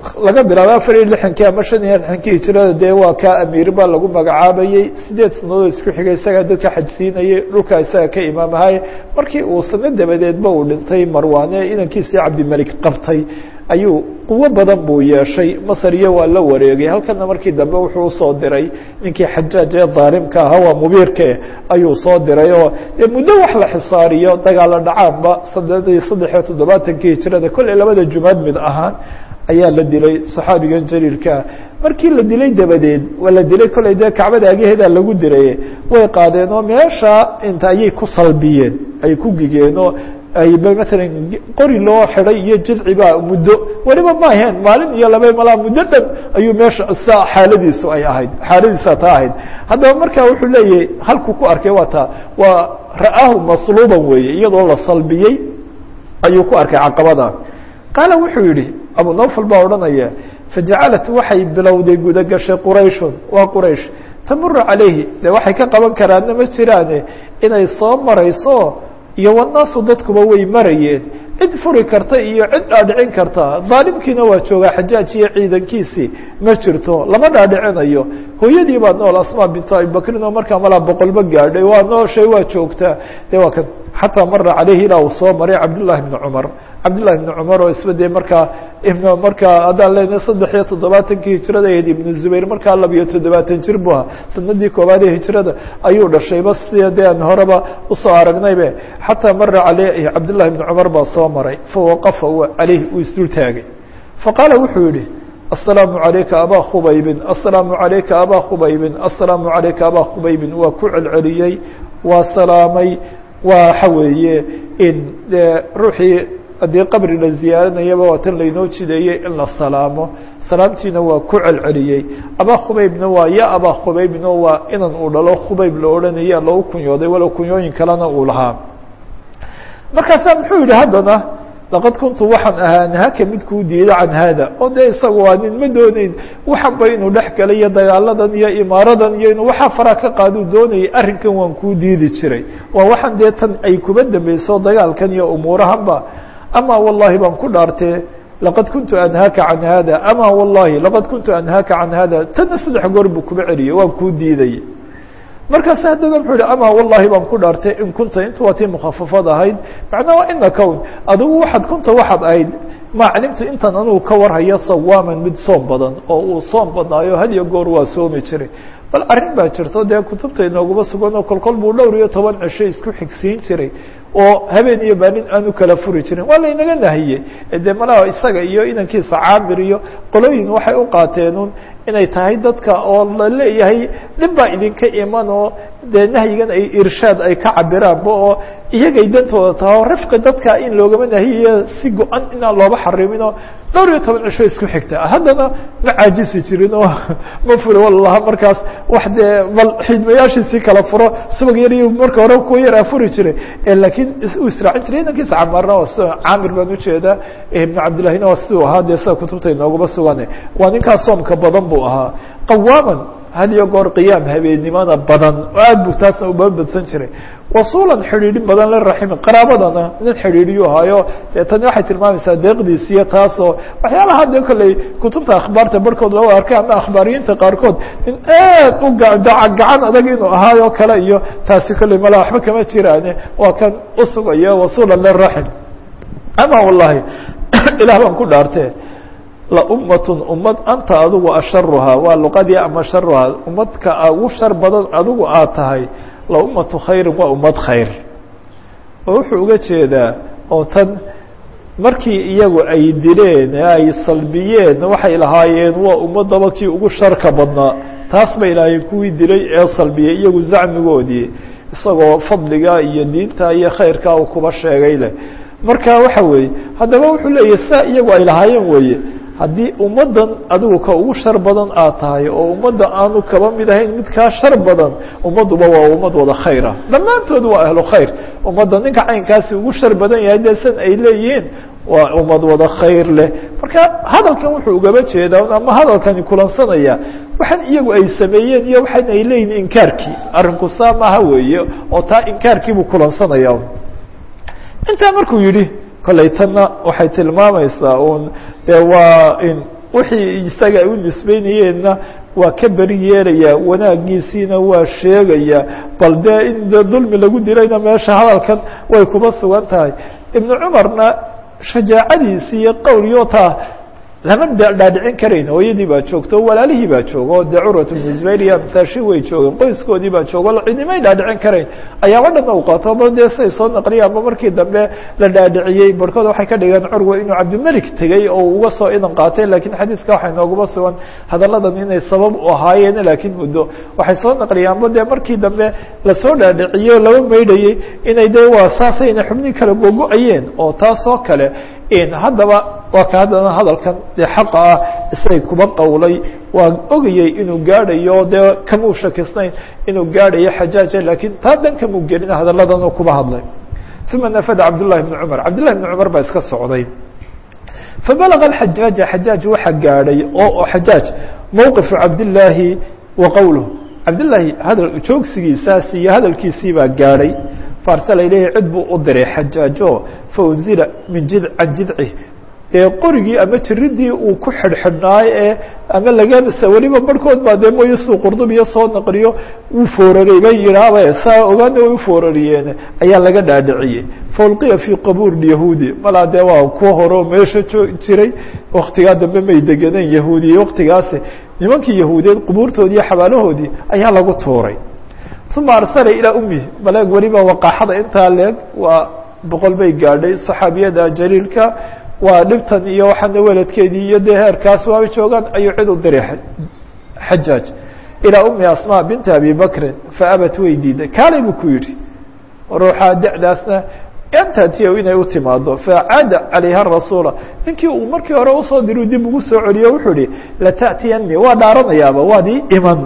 laga bilaabo afar iyo lixankii ama shan iyo lixankii hijirada dee waa kaa amiir baa lagu magacaabayey sideed sanadood isku xigay isagaa dadka xajsiinayay dhulkaa isaga ka imaamahay markii uu sano dabadeedba uu dhintay marwaane inankiisii cabdimelik qabtay ayuu quwo badan buu yeeshay masar iyo waa la wareegay halkana markii dambe wuxuu usoo diray ninkii xajaaj ee daalimka ahaa waa mubiirke ayuu soo diray oo dee muddo wax la xisaariyo dagaalo dhacaanba saddeed saddex iyo toddobaatankii hijirada kolley labada jumaad mid ahaan ayaa la dilay saxaabigan jaliilkaa markii la dilay dabadeed waa la dilay kolley dee kacbada agaheedaa lagu diray way qaadeen oo meesha inta ayay ku salbiyeen ay ku gigeen oo ayba maalan qori loo xiday iyo jidci baa muddo weliba ma aheen maalin iyo laba malaa muddo dhan ayuu meesha sa xaaladiisu ay ahayd xaaladiisa taa ahayd haddaba marka wuxuu leeyahay halkuu ku arkay waa taa waa ra'aahu masluuban weeye iyadoo la salbiyey ayuu ku arkay caqabada qaala wuxuu yihi abu nawfal baa odhanaya fajacalat waxay bilowday gudagashay qurayshun waa quraysh tamuru calayhi de waxay ka qaban karaanna ma jiraane inay soo marayso iyo wanaasu dadkuba way marayeen cid furi karta iyo cid dhaadhicin karta daalimkiina waa joogaa xajaaj iyo ciidankiisii ma jirto lama dhaadhicinayo hooyadii baa nool asma bintu abibakrin oo markaa malaa boqolba gaadhay waa nooshay waa joogtaa de waa kan xataa mara caleyhi ilaa uu soo maray cabdullahi bni cumar cabdullahi bni cumar oo isba dee markaa markaa haddaan leenahay saddex iyo toddobaatankii hijrada ahayd ibnu zubayr markaa labiyo toddobaatan jir bu ahaa sanadii koobaad ee hijrada ayuu dhashayba sida dee aan horeba usoo aragnaybe xataa mara caleyhi cabdullahi bni cumar baa soo maray fawaqafa caleyhi uu isdul taagay faqaala wuxuu yihi aلsalaamu عalayka abaa khubaybin aلsalaamu عalayka abaa khubaybin aلsalaamu عalayka abaa khubaybin waa ku celceliyey waa salaamay waxa weeye in dee ruuxii haddii qabri la ziyaaranayaba waa tan laynoo jideeyey in la salaamo salaamtiina waa ku celceliyey abaa khubaybna waa ya abaa khubaybno waa inan uu dhalo khubayb la odhanaya loogu kunyooday walow kunyooyin kalena uu lahaa markaasaa muxuu yihi haddana laqad kuntu waxaan ahaa nahaka mid kuu diida can haada oo dee isaga waa nin ma dooneyn waxanba inuu dhex galay iyo dagaaladan iyo imaaradan iyo inuu waxaa faraa ka qaaduu doonayay arrinkan waan kuu diidi jiray waa waxaan dee tan ay kuba dambeyso dagaalkan iyo umuurahanba ama wallahi baan ku dhaartee laqad kuntu anhaaka can hada ama wallahi laqad kuntu anhaaka can hada tanna saddex goor buu kuba celiyey waan kuu diiday markaas haddana muxuu yihi ama wallahi baan ku dhaartay in kunta inta waa tii mukhafafad ahayd macnaa waa ina kown adigu waxaad kunta waxaad ahayd ma calimtu intan anugu ka warhaya sawaaman mid soom badan oo uu soom badnaayo had iyo goor waa soomi jiray bal arrin baa jirto dee kutubta inooguma sugan oo kolkol buu dhowr iyo toban cisho isku xigsiin jiray oo habeen iyo maalin aanu kala furi jirin waa laynaga nahiyey dee malaha isaga iyo inankiisa caamir iyo qolooyin waxay u qaateenun inay tahay dadka oo la leeyahay dhib baa idinka iman oo dee nahyigan ay irshaad ay ka cabiraanba oo iyagay dantooda taha oo rifqi dadka in loogama nahiyayo si go-an inaan looba xarimin oo dhowr iyo toban cisho isku xigta haddana ma caajisi jirin oo ma furi walaha markaas wax dee bal xidmayaashiisii kala furo subag yar iyo marka hore kuwa yaraa furi jiray laakiin u israacin jiray inankiisa camaarna waa s caamir baan ujeedaa ibnu cabdillahina waa siduu ahaa dee sida kutubta inooguma sugane waa ninkaas soomka badan buu ahaa qawaaman had iyo goor qiyaam habeennimada badan oo aad buu taasna uba badsan jiray wasuulan xidhiidhin badan la raximi qaraabadana nin xidhiidhiyu ahaayo dee tani waxay tilmaamaysaa deeqdiisiyo taasoo waxyaalaha dee kolley kutubta akhbaarta barhkood loo arkay ama akhbaariyiinta qaarkood nin aad u gacan adag inuu ahaayo kale iyo taasi kolley mala waxba kama jiraane waa kan usugayo wasuulan liraxim ama wallahi ilaah baan ku dhaarte laummatun ummad anta adigu asharuhaa waa luqadii ama sharuhaa ummadka ugu shar badan adigu aad tahay laummatu khayrin waa ummad khayr oo wuxuu uga jeedaa oo tan markii iyagu ay dileen ee ay salbiyeen waxay lahaayeen waa ummadaba kii ugu sharka badnaa taas bay lahaayeen kuwii dilay ee salbiyey iyagu zacmigoodii isagoo fadliga iyo diinta iyo khayrka uu kuba sheegay leh marka waxa weeye haddaba wuxuu leeyahy saa iyagu ay lahaayeen weeye haddii ummaddan adigu ka ugu shar badan aad tahay oo ummadda aanu kaba mid ahayn mid kaa shar badan ummadduba waa ummad wada khayr ah dhammaantood waa ahlu khayr ummadda ninka caynkaasi ugu shar badan yahay dee san ay leeyihiin waa ummad wada khayr leh marka hadalkan wuxuu ugaba jeedaa ama hadalkani kulansanaya waxaan iyagu ay sameeyeen iyo waxaan ay leeyihin inkaarkii arrinku saa maaha weeye oo taa inkaarkiibuu kulansanaya intaa markuu yidhi kollay tanna waxay tilmaamaysaa un dee waa in wixii isaga ay u nisbeynayeenna waa ka beri yeelayaa wanaagiisiina waa sheegaya bal dee in de dulmi lagu dilayna meesha hadalkan way kuba sugan tahay ibnu cumarna shajaacadiisi iyo qowliyota lama dhaadhicin karayn hooyadii baa joogto walaalihii baa jooga oo dee curwat bnu zubayr iyo amtaashi way joogeen qoyskoodii baa jooga cidimay dhaadhicin karayn ayaaba dhanna u qaato ba dee siay soo naqliyaanba markii dambe la dhaadhiciyey barhkood waxay ka dhigeen curwa inuu cabdimelik tegey oo uga soo idan qaatay lakiin xadiidka waxay nooguma sugan hadalladan inay sabab u ahaayeen laakiin muddo waxay soo naqliyaanba dee markii dambe lasoo dhaadhiciyey oo laba maydhayey inay dee waa saasay inay xubnihi kale gogo-ayeen oo taasoo kale haddaba waa ka haddana hadalkan dee xaqa ah isay kuba qowlay waa ogayey inuu gaadhayo dee kamuu shakisnayn inuu gaadhayo xajaaja lakiin taa dan kamuu gelin hadalladan oo kuba hadlay uma nafada cabdullahi bni cumar cabdullahi bni cumar baa iska socday fabalaga xajaaja xajaaj waxa gaadhay oo xajaaj mowqifu cabdillaahi wa qowluh cabdillaahi hadal joogsigiisaas iyo hadalkiisii baa gaadhay faarsala ilayhi cid buu u diray xajaajo fauzila min jid can jidcih ee qorigii ama jiridii uu ku xidhxidhnaayo ee ama laganasa weliba barhkood baa dee mooye suu qurdubiyo soo naqliyo wuu fooraray bay yidhaahba saa ogaana way ufoorariyeen ayaa laga dhaadhiciyey faulqiya fii qabuur yahuudi malaa dee waa kuwa hore oo meesha joo jiray waktigaa dambe may degeneen yahuudiye waktigaasi nimankii yahuudiyeed qubuurtoodii iyo xabaalahoodii ayaa lagu tuuray uma arsala ilaa umihi maleeg weliba waqaaxada intaa leeg waa boqol bay gaadhay saxaabiyada jaliilka waa dhibtan iyo waxaana weladkeedii iyo dee heerkaas waaba joogaan ayuu cid u diray xajaaj ilaa umi asma binti abi bakrin faabat way diiday kaalay buu ku yidhi ruuxa da'daasna antatiya inay u timaado facaada calayha rasuula ninkii uu markii hore usoo diru dib ugu soo celiyo wuxuu ihi lata'tiyani waa dhaaranayaaba waad ii iman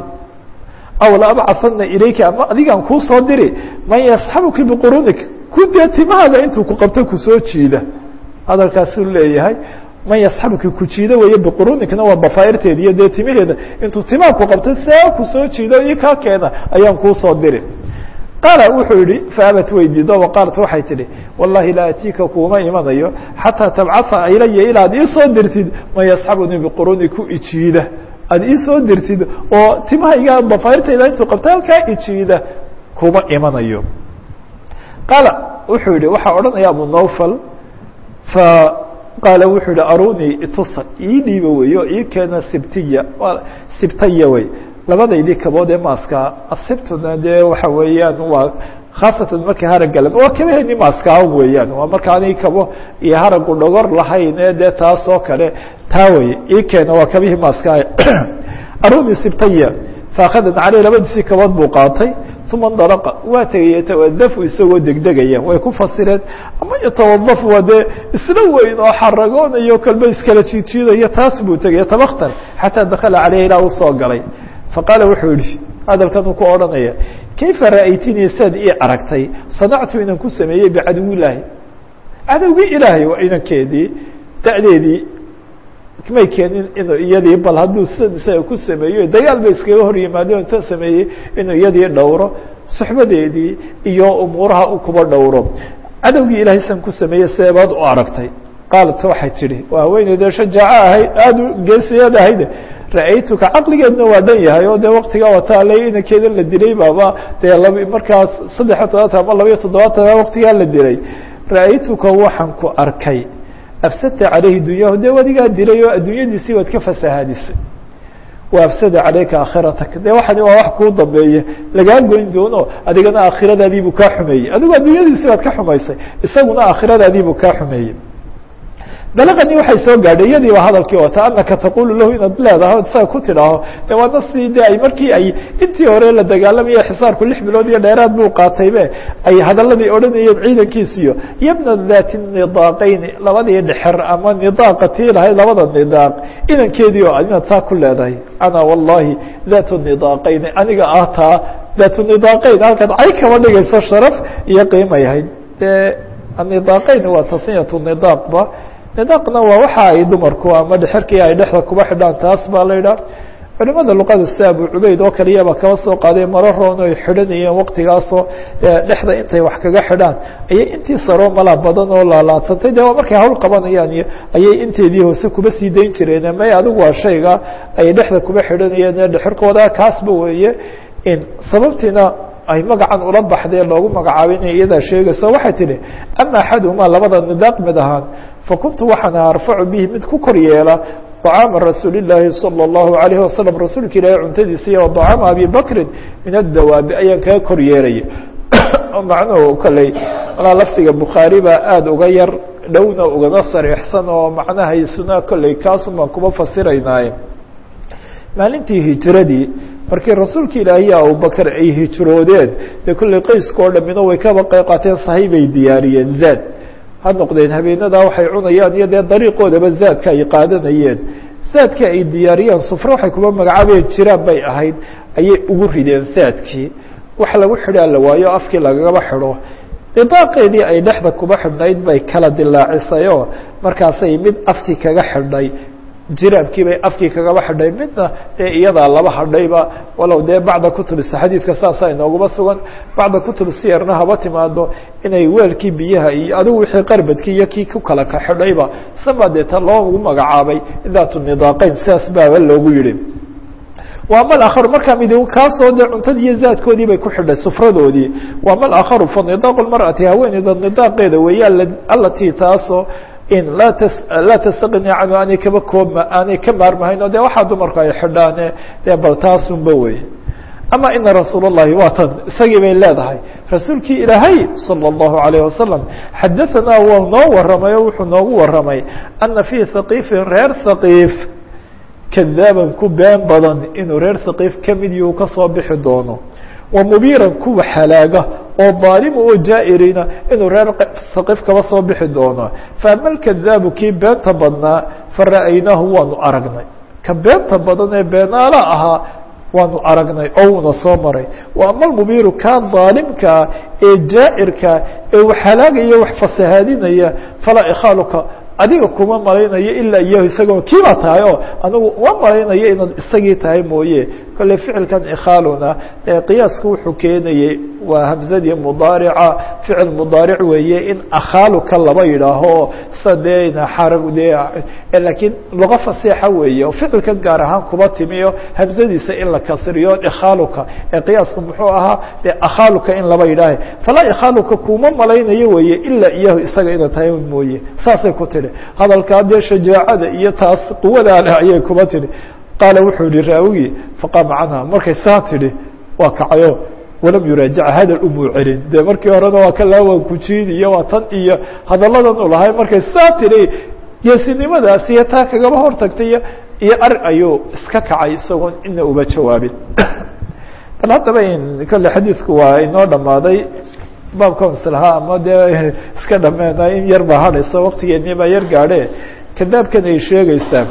aw la abcasana ilayka ama adigaan kuu soo diri man yasxabuki biqurunik ku dee timahaaga intuu ku qabto kusoo jiida hadalkaasuu leeyahay man yasxabuki ku jiida weeye biqurunikna waa bafaa'irteeda iyo dee timaheeda intuu timaha ku qabto see kusoo jiido io kaa keena ayaan kuu soo diri qaala wuxuu yihi faabat way diido waqaalat waxay tidhi wallahi laa atiika kuuma imanayo xataa tabcaa ilaya ilaad iisoo dirtid man yasxabunii biquruni ku ijiida aad iisoo dirtid oo timahayga bafayrtayda intuu qabta halkaa ijiida kuma imanayo qaala wuxuu yihi waxaa odhanaya abu nawfal fa qaala wuxuu yihi arunii itusa ii dhiiba wey o ii keena sibtiya sibtaya wey labadaydii kabood ee maaska asibtuna dee waxa weeyaan waa khaasatan markii haragala waa kabaheni maaska weeyaan waa markaani kabo iyo haragu dhogor lahayn ee dee taas oo kale taa wey ii keena waa kabihii maaska aruni sibtaya faakhadan caleyh labadiisii kabood buu qaatay uma ndalaqa waa tegay yatawadafu isagoo degdegaya way ku fasireen ama yatawadaf waa dee isla weyn oo xaragoonayo kalba iskala jiidjiidayo taas buu tegay tabaktan xataa dakala caleyh ilaa uu soo galay faqaala wuxuu yihi hadalkan uu ku odhanaya kayfa ra'aytinii saad ii aragtay sanactu inaan ku sameeyey bicadow ilaahi cadowgii ilaahay waa inankeedii da'deedii may keenin inuu iyadii bal hadduu sidan isaga ku sameeyo dagaal bay iskaga hor yimaadeen inta sameeyey inuu iyadii dhowro suxbadeedii iyo umuuraha u kuba dhowro cadowgii ilahay san ku sameeyey seebaad u aragtay qaalat waxay tidhi waa haweeneydee shajaaco ahayd aada u geesiyaed ahayde ra-aytuka caqligeedna waa dhan yahay oo dee waktigaa wataale inankeedan la dilay baaba dee lab markaas saddexiyo toddobaatan ama labaiyo toddobaatan waktigaa la dilay ra-aytuka waxaan ku arkay afsadta caleyhi dunyahu dee wadigaa dilay oo adduunyadiisii baad ka fasahaadisay wa afsada caleyka aakhiratak dee waxani waa wax kuu dambeeye lagaa goyn doono adigana aakhiradaadiibuu kaa xumeeyey adigu adduunyadiisii baad ka xumaysay isaguna aakhiradaadiibuu kaa xumeeyey balaqanii waxay soo gaadhay iyadii ba hadalkii wata anaka taqulu lahu inaad leedahay isaga ku tidhaaho de waa nasii de ay markii ay intii hore la dagaalamaya xisaarku lix bilood iyo dheeraad buu qaataybe ay hadaladii odhanayeen ciidankiisiyo yabna dati nidaaqayni labadii dhexer ama nidaaqa tii lahayd labada nidaaq inankeedii oo inaad saa ku leedahay ana wallahi datu nidaaqayni aniga ah taa datu nidaaqayn halkaad cay kaba dhigayso sharaf iyo qiimay ahayd de anidaaqayn waa tasniyatu nidaaqba nidaaqna waa waxa ay dumarku ama dhexerkii ay dhexda kuba xidhaan taas baa la yidhaha culimada luqada sida abu cubeyd oo kaliyaba kaba soo qaaday maro roon ay xidhanayeen waqtigaasoo dhexda intay wax kaga xidhaan ayay intii saroo malaa badan oo laalaadsantay de markay hawl qabanayaan iyo ayay inteedii hoose kuba sii dayn jireen may adigu waa shayga ay dhexda kuba xidhanayeen ee dhexirkooda kaasba weeye sababtiina ay magacan ula baxdee loogu magacaabay inay iyadaa sheegayso waxay tihi ama axaduhumaa labada nidaaq mid ahaan fakuntu waxaan arfacu bihi mid ku kor yeela طcaama rasuuli الlaahi salى الlahu عalayه wasalam rasuulka ilaahay cuntadiisa iyo طcaama abi bakrin min adawaabi ayaan kaga kor yeelaya macnuhu kolley malaa lafdiga bukhaari baa aada uga yar dhowna ugana sariixsan oo macnahaysuna kolley kaasun baan kuba fasiraynaaye maalintii hijiradii markii rasuulka ilaahiy abubakr ay hijroodeen dee kolley qayska oo dhamino way kaba qeyb qaateen sahay bay diyaariyeen zaad ha noqdeen habeenadaa waxay cunayaan iyo dee dariiqoodaba zaadka ay qaadanayeen zaadka ay diyaariyeen sufre waxay kuba magacaabayeen jiraan bay ahayd ayay ugu rideen zaadkii wax lagu xidhaa la waayo afkii lagagaba xidho didaaqeedii ay dhexda kuba xidhnayd bay kala dilaacisayoo markaasay mid afkii kaga xidhay jiraabkii bay afkii kagaba xidhay midna dee iyadaa laba hadhayba walow dee bacda kutubisa xadiidka saasaa inooguma sugan bacda kutub siyarna haba timaado inay weelkii biyaha iyo adigu wixii qarbadkii iyo kii ku kala ka xidhayba sama dee ta loogu magacaabay daatu nidaaqeyn sidaas baaba loogu yihi waa mal akharu markaa mid kaasoo dee cuntadii iyo zaadkoodii bay ku xidhay sufradoodii waa mal akharu fa nidaaqu lmar'ati haweeneyda nidaaqeeda weeye alatii taasoo in laa t laa tastaqni canhu aanay kaba koobma aanay ka maarmahayn oo de waxaa dumarku ay xidhaane dee bal taasunba wey ama ina rasuul الlahi waa tan isagii bay leedahay rasuulkii ilaahay salى الlahu عalيه wasalam xadaثanaa waa noo waramay oo wuxuu noogu waramay ana fii haqiifin reer haqiif kadaaban ku been badan inuu reer haqiif kamid yuu kasoo bixi doono wa mubiiran kuwa halaaga oo daalima oo jaa-irina inuu reer haqiif kaba soo bixi doono faama lkadaabu kii beenta badnaa fara'aynaahu waanu aragnay ka beenta badan ee beenaala ahaa waanu aragnay oo uuna soo maray wa ama almubiiru kaa daalimkaa ee jaa-irka ee wax halaagaya wax fasahaadinaya falaa ikhaaluka adiga kuma malaynayo ilaa iyahu isagoo kiibaa tahay oo anigu uma malaynayo inaad isagii tahay mooye kolley ficilkan ikhaaluna ee qiyaasku wuxuu keenayey waa hamzadii mudaarica ficil mudaaric weeye in akhaaluka laba yidhaaho sida dee xarag dee laakiin luqa fasiixa weeye oo ficilkan gaar ahaan kuba timiyo hamzadiisa in la kasriyo ikhaaluka ee qiyaasku muxuu ahaa dee akhaaluka in laba yidhaaha falaa ikhaaluka kuma malaynayo weeye ilaa iyahu isaga inaad tahay mooye saasay ku tidhi hadalkaa dee shajaacada iyo taas quwadaa leh ayay kuba tidhi qaala wuxuu yihi raawigii faqaama canha markay saa tidhi waa kacayo walam yuraajaca hadal umuu celin dee markii horena waa ka laawan kujiin iyo waa tan iyo hadalladan u lahay markay saa tidhi geesinimadaas iyo taa kagaba hortagtay iyo iyo ar ayuu iska kacay isagoon ina uba jawaabin bal haddaba in kolle xadiidku waa inoo dhammaaday baabkan islahaa ama dee iska dhameena in yar baa hadhayso waktigeennii baa yar gaadhe kadaabkan ay sheegaysaa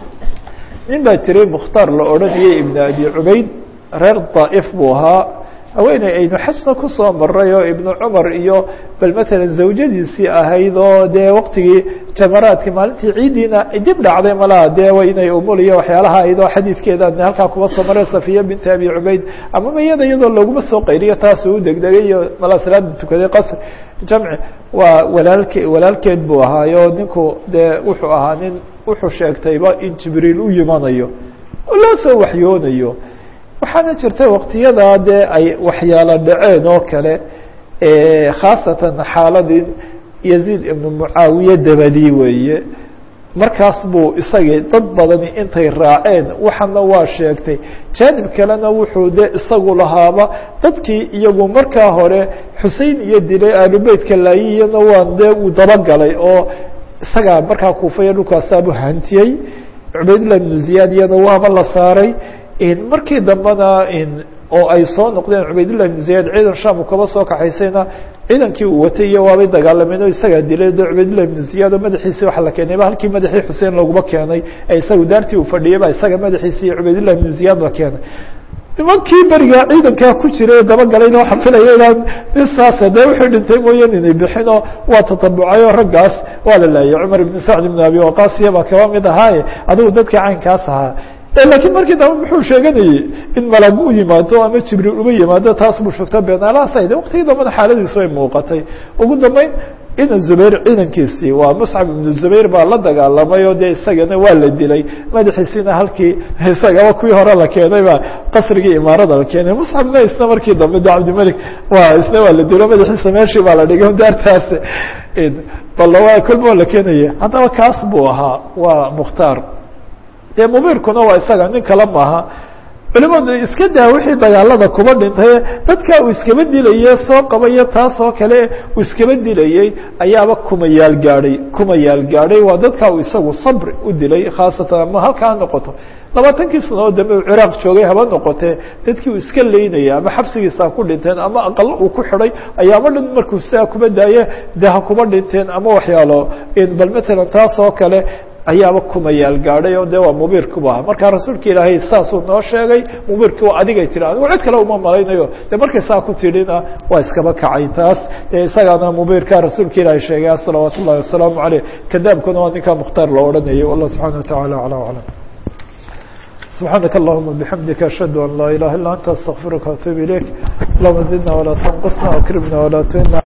nin baa jiray mukhtaar la odhanayay ibn abi cubayd reer daa'if buu ahaa haweeney aynu xajna kusoo maray oo ibnu cumar iyo bal matalan zawjadiisii ahayd oo dee waktigii jamaraadka maalintii ciiddiina dib dhacday malaha dee wa inay umuliyo waxyaalaha ahayd oo xadiidkeeda halkaa kuba soo maray safiya binti abi cubayd ama mayada iyadoo laguma soo qayriyo taasuu u degdegay iyo malaa salaada tukaday qasr jamci waa walaalke walaalkeed buu ahaayo ninku dee wuxuu ahaa nin wuxuu sheegtayba in jibriil u yimanayo oo loo soo waxyoonayo waxaana jirta waktiyadaa dee ay waxyaalo dhaceen oo kale khaasatan xaaladii yaziid ibnu mucaawiye dabadii weeye markaas buu isagii dad badani intay raaceen waxana waa sheegtay jaanib kalena wuxuu de isagu lahaaba dadkii iyagu markaa hore xusein iyo dilay aalubeytka laayiyana waan dee uu dabagalay oo isagaa markaa kuufaya dhulkaasaabuu hantiyey cubaydullah ibnu ziyaad iyana waaba la saaray markii dambena oo ay soo noqdeen cubaydullah ibnu ziyaad ciidan sham uu kaba soo kaxaysayna ciidankii uu watay iyo waabay dagaalameen oo isagaa dilay de cubaydullah ibnu ziyaad oo madaxiisii waxa la keenay ba halkii madaxii xuseen laguma keenay ee isagu daartii uu fadhiyay ba isaga madaxiisii iyo cubaydullah ibnu ziyaad la keenay nimankii berigaa ciidankaa ku jiray dabagalayna waxaa filaya inaan saasa dee wuxuu dhintay mooyaan inay bixinoo waa tatabucay oo raggaas waa la laayay cumar ibn sacd ibn abi waqaasiya baa kaba mid ahaaye adigu dadkii caynkaas ahaa lakiin markii dambe muxuu sheeganayey in malag u yimaado ama jibriil uma yimaado taas buu sheegto beenaalahaasayde waqtigii dambena xaaladiisu ay muuqatay ugu dambeyn ina zubayr ciidankiisii waa muscab ibnu zubayr baa la dagaalamay oo dee isagana waa la dilay madaxiisiina halkii isagaba kuwii hore la keenay baa qasrigii imaarada la keenay muscabna isna markii dambe de cabdimalik wa isna waa la dilo madaxiisa meeshii baa la dhigay daartaas bal waa kolba waa la keenaya haddaba kaas buu ahaa waa mukhtaar dee mubiirkuna waa isaga nin kale maaha culimadu iska daa wixii dagaalada kuba dhintay dadka uu iskaba dilaye soo qabayo taas oo kale uu iskaba dilayey ayaaba kumayaal gaadhay kumayaal gaadhay waa dadka uu isagu sabri u dilay khaasatan ama halkaa ha noqoto labaatankii sano oo dambe uu ciraaq joogay haba noqotee dadkii uu iska leynaya ama xabsigiisa ku dhinteen ama aqalo uu ku xidhay ayaaba dhan markuu sidaa kuba daaye dee ha kuba dhinteen ama waxyaalo bal matalan taas oo kale ayaaba kumayaal gaadhay oo de waa mubiirkubu ahaa markaa rasuulka ilaahay saasuu noo sheegay mubiirki waa adigay tiri anigu cid kale uma malaynayo de markay saa ku tidhina waa iskaba kacay taas dee isagaana mubiirka rasuulka ilaahay sheegay salawaat ullahi wasalaamu caleyh kadaabkuna waa ninkaa mukhtaar loo odhanayay wallah subxana watacala acla aclam سبحانك اللهم بحمدك أشهد أن لا إله إلا أنت استغفرك وأتوب إليك اللهم زدنا ولا تنقصنا وأكرمنا ولا تهنا